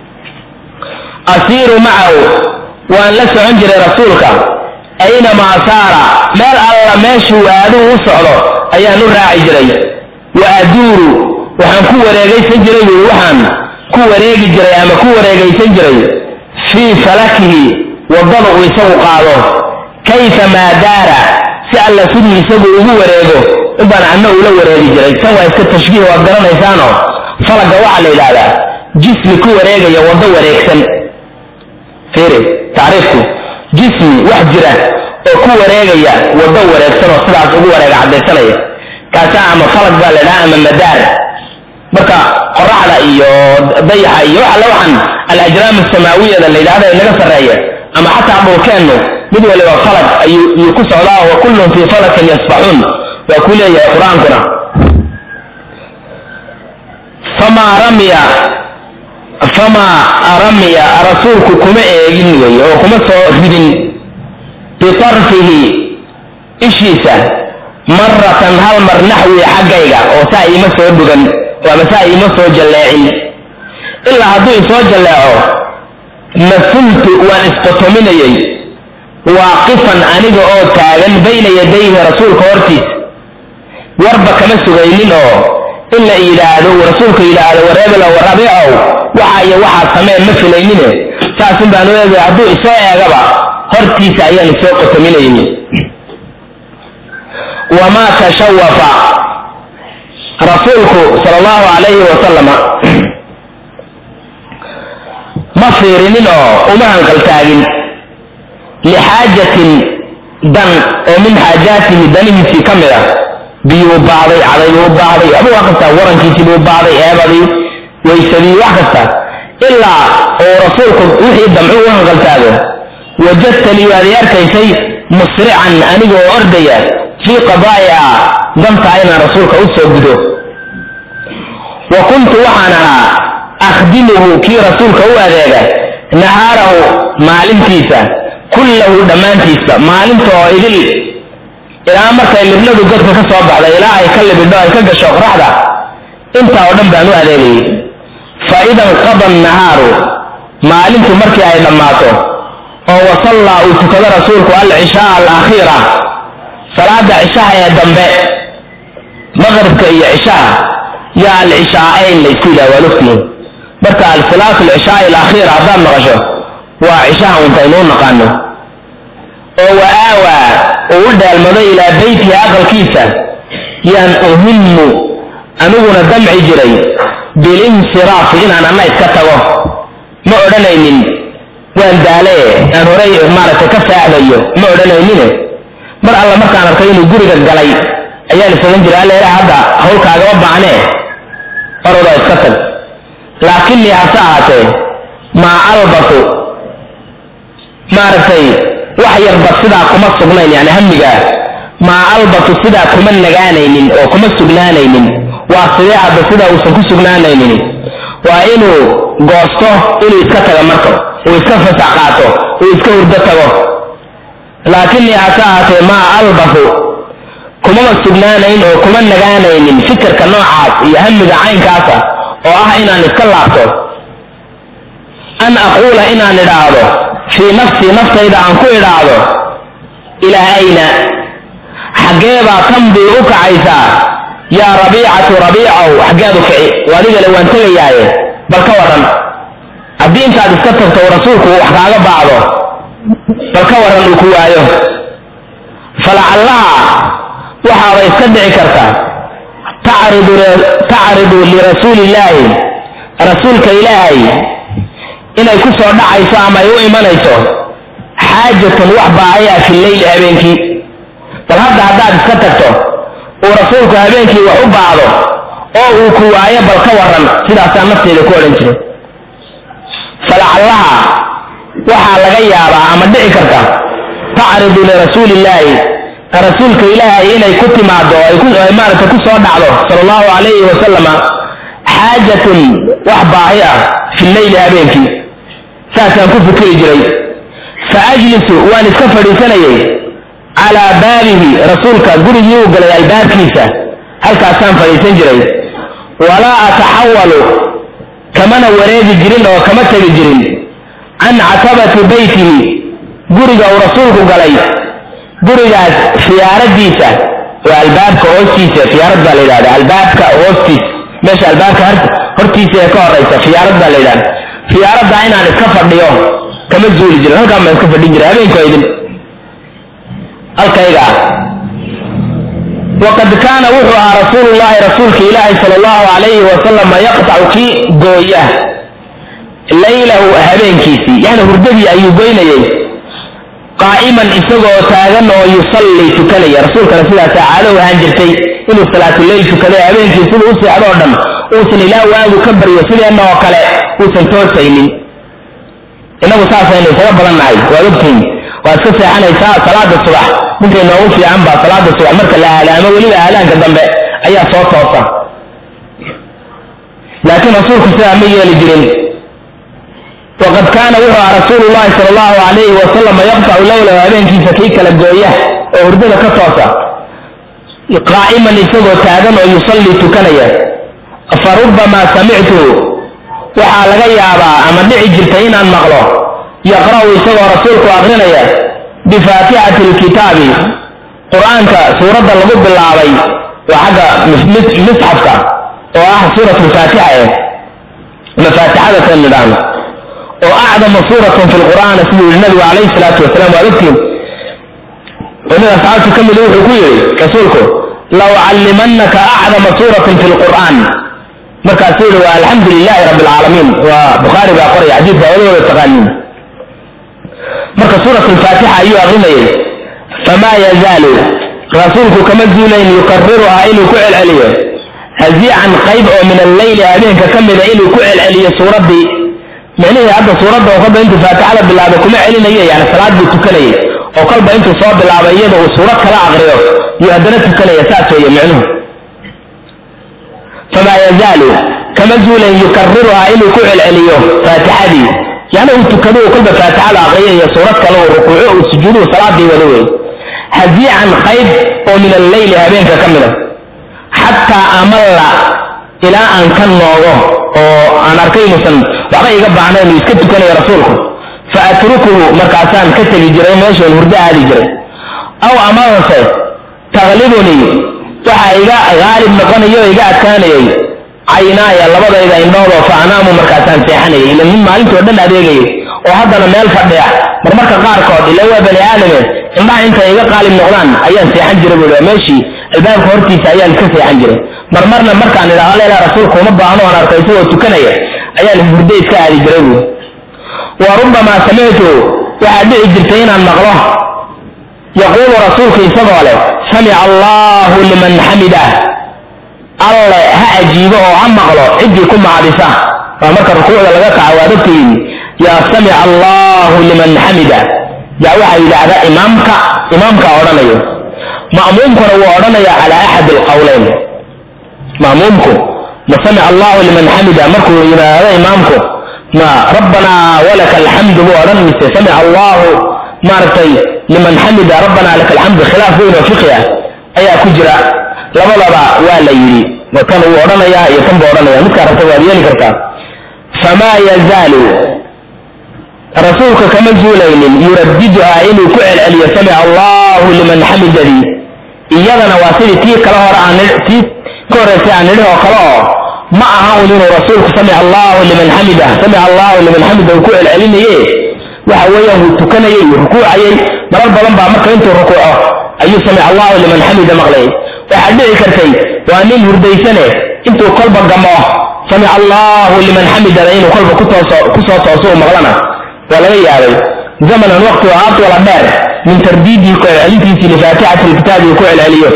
asiiru macahu waan la socon jiray rasuulka aynamaa saara meel alla meeshuu aaduu u socdo ayaan u raaci jiray wa aduuru waxaan ku wareegaysan jiray buui waxaan ku wareegi jiray ama ku wareegaysan jiray fii falakihi waddada uu isagu qaado kayfa maa daara si alla sidii isagu ugu wareego inbaan anna ula wareegi jiray tan waa iska tashbiih waad garanaysaano falagga waxaa la yidhaahdaa jismi ku wareegaya waddo wareegsan fiiri tacriifku jismi wax jira oo ku wareegaya waddo wareegsan oo sidaas ugu wareega caddaysanaya kaasaa ama falag baa la ydhaha ama madaar marka qoraxda iyo dayaxa iyo waxa la waxan alajraam asamaawiyada la yidhahda inaga sarreeya ama xataa dhulkeennu mid waliba falag ayuu ku socdaa wa kullun fii falakin yasbaxuun waa ku leeyahay qur-aankuna famaa ramya famaa ramiya rasuulku kuma eegin wey oo kuma soo ridin bitarfihi ishiisa maratan hal mar naxwi xaggayga oo saa iima soo dhugan ama saa iima soo jalleecin ilaa hadduu isoo jalleeco masultu waan isqotominayay waaqifan aniga oo taagan bayna yadayhi rasuulka hortiis warba kama sugaynin oo in la yidhaahdo rasuulka yidhaahdo wareebelo warabicow waxa iyo waxaa sameen ma filaynine saasun baan u eegay hadduu isoo eegaba hortiisa ayaan isoo qotominayni wamaa tashawafa rasuulku sal allahu calayhi wasalama ma fiirinin oo uma hanqaltaagin lixaajatin dan oo min xaajaatihi danihiisii ka mid ah biyuu baahday cadaybuu baahday waxba waa kasta warankiisii buu baahday eebadii waysadii wax kasta ilaa uu rasuulku wixii damcu u hanqaltaago wajadtanii waad i arkaysay musrican aniga oo ordaya fii qadaa'iha dantaa inaan rasuulka u soo gudo wa kuntu waxaan ahaa akhdimuhu kii rasuulka u adeega nahaarahu maalintiisa kullahu dhammaantiisa maalinta oo idil ilaa markay libnadu godka ka soo baxda ilaa ay ka libidho ay ka gasho qoraxda intaa oo dhan baan u adeegayay fa ida inqada annahaaru maalintu markii ay dhammaato oo wasallaa uu tukado rasuulku alcishaa alakhiira salaada cishaha ee dambe maqribka iyo cishaha yaa alcishaa'ayn la isku yidhaha waa lugtihiin marka alsalaatu alcishaai alakhiira haddaad maqasho waa cishaha untaynuu naqaano oo wa aawaa uu u dheelmado ilaa beytihi aqalkiisa yaan uhimmu aniguna damci jiray bilinsiraafi inaan anna iska tago ma odhanaynin waan daale aan horay maaragtay ka saaxdayo ma odhanaynine mar alla markaan arkay inuu guriga galay ayaan isagan jiray alleela hadda hawlkaagama baahnee orodoo iska tag laakinnii hase ahaatee maa albasu maaragtay wax yarba sidaa kuma sugnayn yani hamigaa maa albasu sidaa kuma nagaanaynin oo kuma sugnaanaynin waa sidee hadda sidaa uusan ku sugnaanaynin waa inuu goosto inuu iska tago marka uu iska fasax qaato uu iska hurdo tago laakinnii hase ahaatee maa albasu kumama sugnaanayn oo kuma nagaanaynin fikirka noocaas iyo hamiga caynkaasa oo ah inaan iska laabto an aquula inaan idhaahdo fii nafsii naftayda aan ku idhaahdo ilaa ayna xaggee baa tambii u kacaysaa yaa rabiicatu rabiicow xaggeed u kici adigale waan tegayaaye bal ka waran haddii intaad iska tagto rasuulku wax kaaga baacdo bal ka waran uu ku waayo falacallaha waxaaba iska dhici karta tacridu lirasuuli illaahi rasuulka ilaahay inay ku soo dhacayso ama ay u imanayso xaajatun wax baahaya fi leyli habeenkii bal hadda haddaad iska tagto uu rasuulku habeenkii wax u baahdo oo uu ku waayo bal ka waran sidaasaa nafteeda ku odhan jiray falacallaha waxaa laga yaabaa ama dhici karta tacridu lirasuuli illaahi rasuulka ilaahay inay ku timaado ay maaragta ku soo dhacdo sala allahu calayhi wasalama xaajatun wax baahi ah fi leyli habeenkii saasaan ku fikiri jiray fa ajlisu waan iska fadhiisanayay calaa baabihi rasuulka gurigii uu galay albaabkiisa halkaasaan fadhiisan jiray walaa ataxawalu kamana wareegi jirin oo kama tegi jirin can catabati beytihi guriga uu rasuulku galay gurigaas khiyaaradiisa waa albaabka hoostiisa fiyaarad baa la yidhahda albaabka hoostiisa meesha albaabka hortiisa ee ka horeysa fiyaarad baa la yidhahda fiyaaradda inaan iska fadhiyo kama zuuli jirin halkaan baan iska fadhin jiray habeenku idin halkayga ah waqad kaana wuxuu ahaa rasuulu llahi rasuulka ilaahi sala allahu calayhi wasalam yaqtacu kii gooya laylahu habeenkiisii yani hurdadii ayuu goynayay qaa'iman isagoo taagan oo yusallii tukanaya rasuulkana sidaasaa caado ahaan jirtay inuu salaatuleyl tukaday habeenkii siduu u seexdo oo dhan uusan ilaa waagu ka baryo sideenna oo kale uusan toosaynin innagu saasaynu isaga badan nahay waad ogtihin waad iska seexanaysaa salaada subax ninkay noogu fiican baa salaada subax marka la aalaamo weliba aalaanka dambe ayaa soo toosa laakiin rasuulku sidaa ma yeeli jirin waqad kaana wuxuu aha rasuulu llahi sala allahu calayhi wasalam yaqtacu leylahu habeenkiisa kii kala gooya oo hurdada ka toosa qaa'iman isagoo taagan oo yusallii tukanaya fa rubbamaa samictu waxaa laga yaabaa ama dhici jirta inaan maqlo yaqra'u isagoo rasuulku akrinaya bifaatixati lkitaabi qur-aanka suuradda lagu bilaabay waa xagga misxafka oo ah suurat lfaatixa eh mafaatixada kan nidhaahno oo acdama suuratun fi lqur'aan siduu yihi nabigu calayhi salaatu wasalaam waad ogtiin oo nin asxaabta ka mid wuxuu ku yidhi rasuulku la ucallimannaka acdama suuratin fi lqur'aan markaasuu yihi waa alxamdu lilahi rabbi alcaalamiin waa bukhaari baa qoraya xadiidka wadawada taqaaniin marka suurat alfaatixa ayuu akrinayay famaa yazaalu rasuulku kama zuulayn yukariruhaa inuu ku celceliyo haziican qayb oo min alleyli habeenka ka mida inuu ku celceliyo suuraddii micnihii hadda suuradda oo kolba intuu faatixada bilaabay kuma celinayo yani salaad buu tukanayay oo kolba intuu soo bilaabay iyada uu suurad kala aqriyo yuu haddana tukanaya saas weeye micnuhu famaa yazaalu kama zuulan yukariruhaa inuu ku celceliyo faatixadii yani uu tukado uu kolba faatixada aqriyo iyo suurad kale uu rukuuco uu sujuuduhu salaadii wada wey haziican qayb oo min alleyli habeenka ka mida xataa amalla ilaa aan ka noogo oo aan arkay inuusan waxba iga baahnayn uu iska tukanayo rasuulku fa atrukuhu markaasaan ka tegi jiray meeshaan hurdo aadi jiray aw amase taklibunii waxaa iga haalib noqonayo o iga adkaanayay caynaaya labadayda indhoodoo fa anaamu markaasaan seexanayay ila nin maalintoo dhan adeegayay oo haddana meel fadhiya marmarka qaarkood ila waa bani aadame indhaha intay iga qaalib noqdaan ayaan seexan jiray bui waa meeshii albaabka hortiisa ayaan ka seexan jiray marmarna markaan idhaho leela rasuulku uma baahno aan arko isagoo tukanaya ayaan hurdo iska aadi jiray buui wa rubbamaa samictu waxaa dhici jirtay inaan maqlo yaquulu rasuulku isagoo leh samica allahu liman xamidah alle ha ajiibo oo ha maqlo ciddii ku macdisa waa marka rukuucda laga kaco waa dadka yidhi yaa samica allahu liman xamida yaa waxaa yidhaahdaa imaamka imaamka odhanayo ma'muumkuna wuu odhanaya calaa axad alqawleyn ma'muumku ma samica allahu liman xamida markuu yidhaahdo imaamku ma rabbanaa walaka alxamdu buu odhan mise samica allahu maaragtay liman xamida rabbanaa laka alxamdu khilaaf weyn oo fiqi ah ayaa ku jira labadaba waa la yidhi tan wuu odhanayaa iyo tan buu odhanaya midkaa rabta waad yeeli kartaa famaa yazaalu rasuulka kama zuulaynin yuradiduhaa inuu ku celceliyo samica allahu liman xamidadii iyadana waa sidii tii kale hore aan tii ka horreysay aan nidhi oo kale oo ma aha un inuu rasuulku samica allahu liman xamida samica allahu liman xamida uu ku celcelinaye waxa weeyaan wuu tukanayay wuu rukuucayay marar badan baa marka intuu rukuuco ayuu samica allahu liman xamida maqlayay waxaa dhici kartay waa nin hurdaysane intuu kolba gamo samica allahu liman xamidana inuu kolba kutooso kusoo tooso u maqlana waa laga yaabay zamanan waqti oo atwala dheer min tardiidihi ku celcelintiisii lifaatixati lkitaabi uu ku celceliyo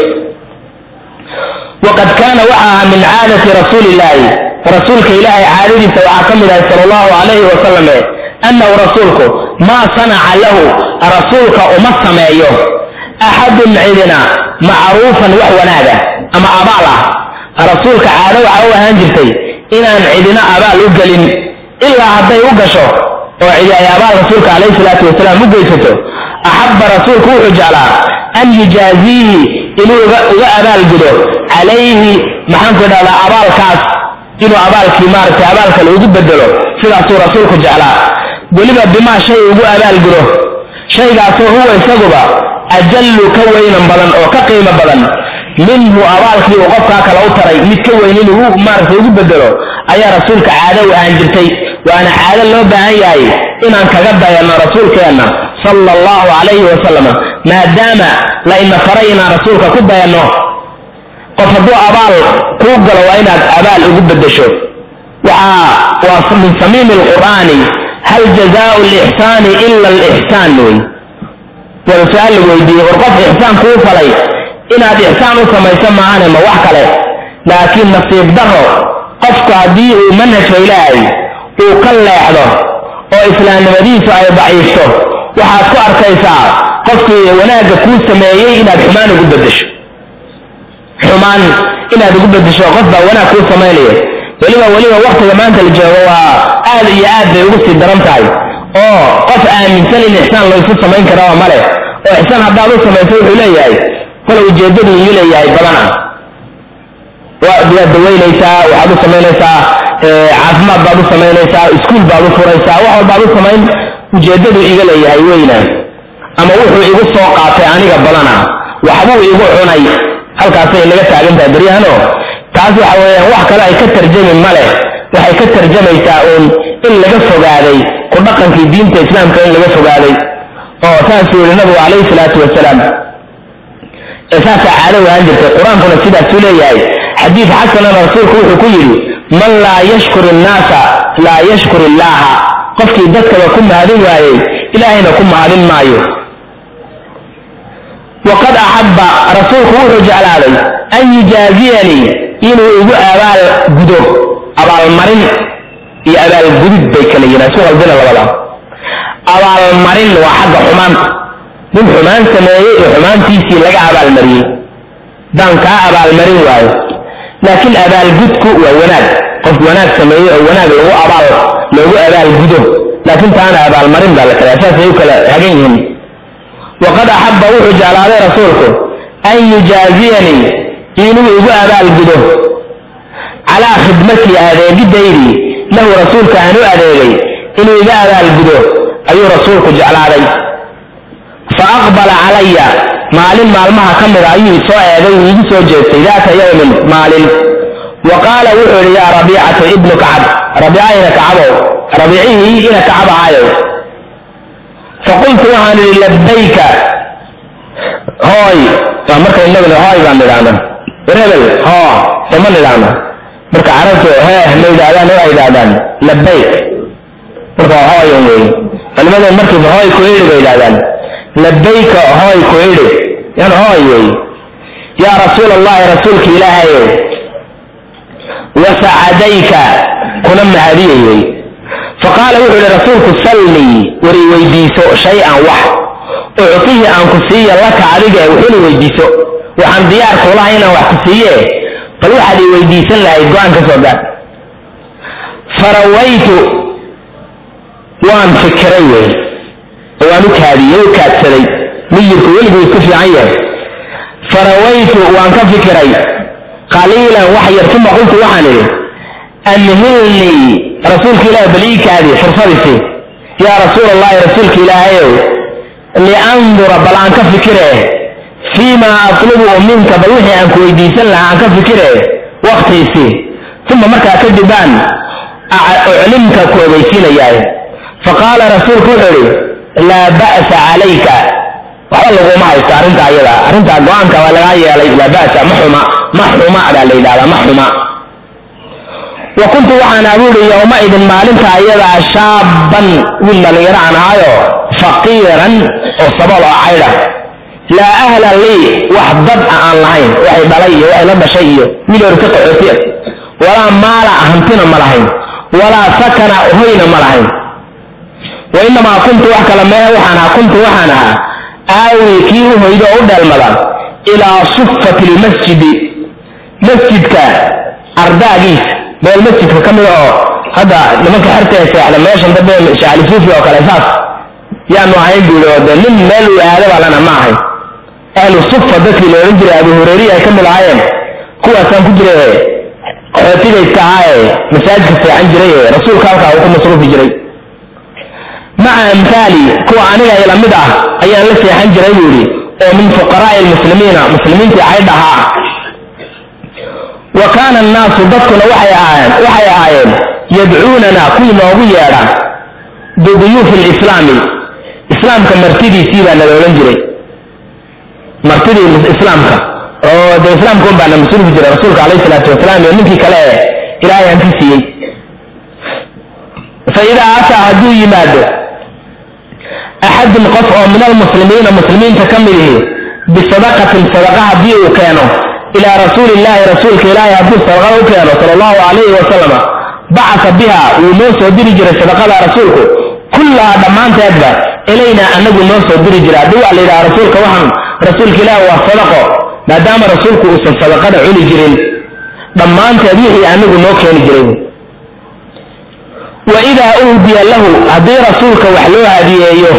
waqad kaana waxa ahaa min caadati rasuuli illaahi rasuulka ilaahay caadadiisa waxaa ka mid ahay sala allahu calayhi wasalame annahu rasuulku maa sanaca lahu rasuulka uma sameeyo axadun cidina macruufan wax wanaaga ama abaal ah rasuulka caado waxa u ahaan jirtay inaan cidina abaal u gelin ilaa hadday u gasho oo cidi ay abaal rasuulka calayhi salaatu wasalaam u geysato axabba rasuulku wuxuu jeclaa an yujaaziihi inuu uga abaalgudo calayhi maxaanku idhahdaa abaalkaas inuu abaalkii maaragtay abaal kale ugu bedelo sidaasuu rasuulku jeclaa weliba bimaa shay ugu abaalgudo shaygaasoo huwa isaguba ajallu ka weynan badan oo ka qiimo badan minhu abaalkii uu qofkaa kale u taray mid ka weyn inuu maaragtay ugu bedelo ayaa rasuulka caado u ahaan jirtay waana caado loo baahan yahay inaan kaga dayanno rasuulkeenna sala allahu calayhi wasalam maadaama la ina faray inaan rasuulka ku dayanno qof hadduu abaal kuu galo waa inaad abaal ugu bedesho waxaa waa min samiimi alqur'aani hal jazaau lixsaani ila alixsaan wey wada su-aal la weydiiyey war qof ixsaan kuu falay inaad ixsaan u samayso maahane ma wax kale laakiin nasiib daro qofku haddii uu manhajka ilaahay uu ka leexdo oo islaamnimadiisu ay daciifto waxaad ku arkaysaa qofkii wanaagga kuu sameeyey inaad xumaan ugu bedesho xumaan inaad ugu bedesho qof baa wanaag kuu samaynaya weliba weliba waktiga maanta la joogo waa aad iyo aad bay ugu sii daran tahay oo qof aaminsan in ixsaan laysu samayn karaba male oo ixsaan haddaad u samayso wuxuu leeyahay kole ujeeddadu iyu leeyahay badana waad dawaynaysaa waxaad u samaynaysaa caafimaad baad u samaynaysaa iskuul baad u furaysaa wax walbaad u samayn ujeeddadu iga leeyahay weyna ama wuxuu igu soo qaatay aniga badana waxbuu igu cunay halkaasay naga taagan tahay baryahano taas waxa weeyaan wax kale ay ka tarjami male waxay ka tarjamaysaa uun in laga fogaaday ku dhaqankii diinta islaamka in laga fogaaday oo saasuu yihi nabigu calayhi salaatu wasalaam saasaa caado ahaan jirtay qur-aankuna sidaasuu leeyahay xadiid xasanana rasuulku wuxuu ku yidhi man laa yashkur innaasa laa yashkur illaaha qofkii dadkaba ku mahadin waayey ilaahayna ku mahadin maayo waqad axabba rasuulku wuxuu jeclaaday an yujaaziyanii inuu igu abaal gudo abaalmarin iyo abaalgudid bay kala yihiin isku qaldina labada abaalmarin waa xagga xumaanta nin xumaan sameeyey oo xumaantiisii laga abaalmariyey daan kaa abaalmarin waayo laakiin abaalgudku waa wanaag qof wanaag sameeyey oo wanaag lagu abaal loogu abaalgudo laakiin taana abaalmarin baa la kala saasay u kala hagan yihiin waqad axabba wuxuu jeclaaday rasuulku an yujaaziyanii inuu igu abaalgudo calaa khidmatii adeegidaydii lahu rasuulka aan u adeegay inuu iga abaalgudo ayuu rasuulku jeclaaday fa aqbala calaya maalin maalmaha ka mida ayuu isoo eegay uu igu soo jeestay daata yawmin maalin wa qaala wuxuu yidhi yaa rabiicatu ibnu kacab rabiica ina kacabow rabiicihii ina kacab ahayow faqultu waxaan idhi labayka hooy waa marka inaguna hooy baan idhaahna rebel hoo sama nidhaahna marka carabtu hee ma yidhahdaan waa yidhahdaan labayk marka waa hooyan wey culimadan markiiba hooy ku idhi bay yidhahdaan labayka hooy ku idhi yan hooy wey yaa rasuul allahi rasuulka ilaahayow wasacadayka kuna mahadiyay wey faqaala wuxuu ihi rasuulku sallii war i weydiiso shay-an wax uctihi aan ku siiya laka adiga wuxuuna weydiiso waxaan diyaar kuulahay inaan wax ku siiye bal waxaad i weydiisan lahayd go-aan ka soo gaar farawaytu waan fikiray wey oo waan u kaadiyey u kaadsaday miyirku weliguu isku fiican yahay farawaytu waan ka fikiray qaliilan wax yar uma qultu waxaan idhi amhilnii rasuulka ilaah bal ii kaadi fursadisi yaa rasuul allahi rasuulka ilaahayow liandura bal aan ka fikire fii maa atlubu minka bal wixii aan ku weydiisan lahaa aan ka fikire waktiisi uma markaa kadib baan uclimka ku ogeysiinayaay faqaala rasuulku wuxuu idhi laa ba'sa calayka waxba laguma haysto arrinta ayada arrintaa go-aanka waa lagaa yeelay laa ba'sa ma xuma ma xuma baa la yidhahdaa ma xuma wa kuntu waxaan abuuri yowmaidin maalinta ayadaa shaaban wiil dhallinyaro aan ahaayo faqiiran oo sabol oo caydha laa ahla lii wax dad a aan lahayn waxay dhalay iyo waxay la dhashay iyo wiil orka qaxootiya walaa maala hantina ma lahayn walaa sakana hoyna ma lahayn wa inamaa kuntu wax kale mee waxaan ahaa kuntu waxaan ahaa aawi kii u hoydo oo u dheelmada ilaa sufati lmasjidi masjidka ardaagiisa meel masjidka ka mida oo hadda nimanka xerta ee seexda meeshan dambe shacali suufi oo kale saas yaanu ahayn buuri oo de nin meel uu aado baa lana ma ahayn ahlu sufa dadkii la odhan jiray abu hureyriya ay ka mid ahaayeen kuwaasaan ku jiray qaxootigaydka ahaa ee masaajidka seexan jiray ee rasuulka halkaa uu ku masruufi jiray maca amhaali kuwa aniga ila mid ah ayaan la seexan jiray buu yidhi oo min fuqaraa'i lmuslimiina muslimiintii caydh ahaa wa kaana annaasu dadkuna waxay ahaayeen waxay ahaayeen yadcuunana kuwii noogu yeedha biduyuufi lislaami islaamka martidiisii baa nala odhan jiray martidii islaamka oo dee islaamka un baana mas-uulku jira rasuulka alayhi salaatu wasalaam iyo ninkii kale ee ilaahay aan ka siiyey fa idaa ataa hadduu yimaado axadun qof oo min almuslimiina muslimiinta ka mid ihi bisadaqatin sadaqa haddii uu keeno ilaa rasuuli illaahi rasuulka ilaahay hadduu sadaqada u keeno sala allahu calayhi wasalama bacasa biha wuu noo soo diri jiray sadaqada rasuulku kullahaa dhammaanteedba ilaynaa anagu noo soo diri jira haddii waa la yidhaha rasuulka waxaan rasuulka ilaahi waa sadaqo maadaama rasuulku uusan sadaqada cuni jirin dhammaanteed wixii anagu noo keeni jiray wa idaa uhdiya lahu haddii rasuulka wax loo hadiyeeyo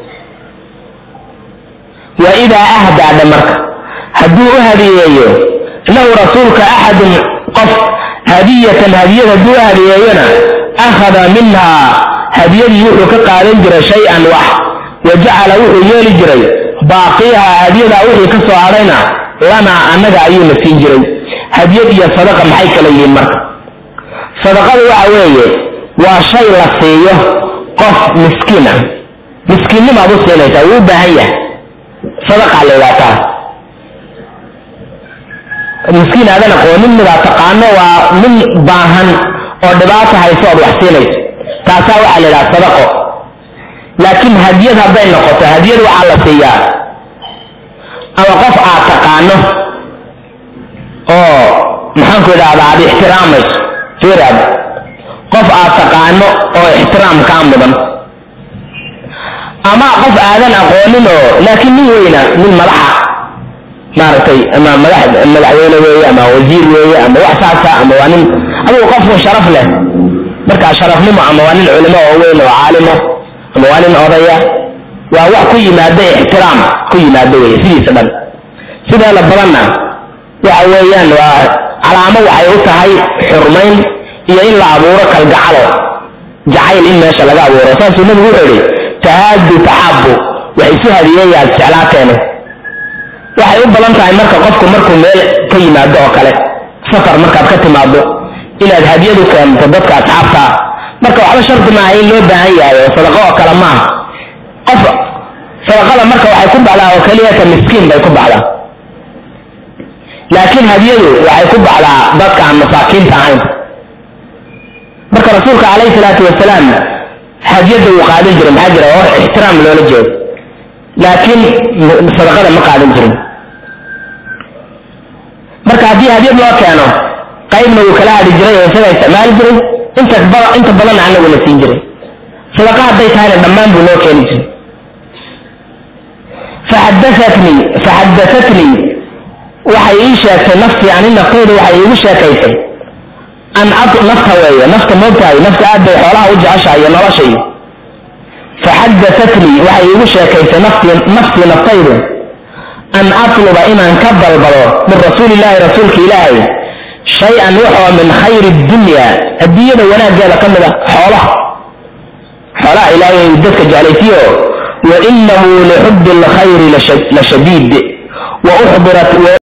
wa idaa ahdaadha marka hadduu u hadiyeeyo lahu rasuulka axadun qof hadiyatan hadiyad hadduu u hadiyeeyona akhada minhaa hadiyadii wuxuu ka qaadan jiray shay-an wax wa jacala wuxuu yeeli jiray baaqiyaha hadiyadaa wixii ka soo hadhayna lanaa annaga ayuuna siin jiray hadiyad iyo sadaqa maxay kala yihiin marka sadaqadu waxa weeye waa shay la siiyo qof miskiin ah miskiinnimaad u siinaysaa wuu u baahan yahay sadaqaa la yidhahtaa miskiin aadan aqoonin midaa taqaano waa nin baahan oo dhibaato hayso ood wax siinayso taasaa waxaa la yidhaha sadaqo laakiin hadiyad hadday noqoto hadiyad waxaa la siiyaa ama qof aad taqaano oo maxaanku idhahdaa aad ixtiraamayso fiiraad qof aad taqaano oo ixtiraam kaa mudan ama qof aadan aqoonin oo laakiin nin weyna nin madaxa maaragtay ama madax madaxweyne weeye ama wasiir weeye ama wax saasa ama waa nin adigu qofku sharaf leh markaa sharafnimo ama waa nin culimo oo weyn oo caalimo ama waa nin odaya waa wax ku yimaada ixtiraam ku yimaado weye sidiisa dhan sideeda badanna waxa weeyaan waa calaamo waxay u tahay xurmayn iyo in la abuuro kalgacalo jacayl in meesha laga abuuro saasuu nabigu wuxuu idhi tahaadu taxabu wax isu hadiyeeyaad jeclaateene waxay u badan tahay marka qofku markuu meel ka yimaado oo kale safar markaad ka timaado inaad hadiyad u keento dadka asxaabtaa marka waxba shardi maaha in loo baahan yahay oo sadaqo oo kale maaha qof sadaqada marka waxay ku baxdaa oo keliyata miskiin bay ku baxdaa laakiin hadiyadu waxay ku baxdaa dadka aan masaakiinta ahayn marka rasuulka calayhi salaatu wasalaam hadiyadda wuu qaadan jiray maxaa jira oo ixtiraam loola jeedo laakiin sadaqada ma qaadan jirin marka haddii hadiyad loo keeno qaybna wuu kala hadhi jiray oo isaga isticmaali jiray inta inta badanna anagu la siin jiray sadaqa hadday tahayna dhammaan buu noo keeni jiray faxadaatnii faxadatatnii waxay ii sheegtay naftii ani naftayda waxay iigu sheekaysay an nafta weeye nafta moogtahay nafta aad bay xoolaha u jeceshahay iyo noloshay faxadatatnii waxay iigu sheekaysay naftii naftii naftaydu an atluba inaan ka dalbado min rasuuli illaahi rasuulka ilaahay shay-an waxoo min khayri dunya adduunyada wanaaggeeda ka mid a xoolaha xoolaha ilaahay dadka jeclaysiyo wa inahu lixubbi alkhayri la shadiid wa uxdirat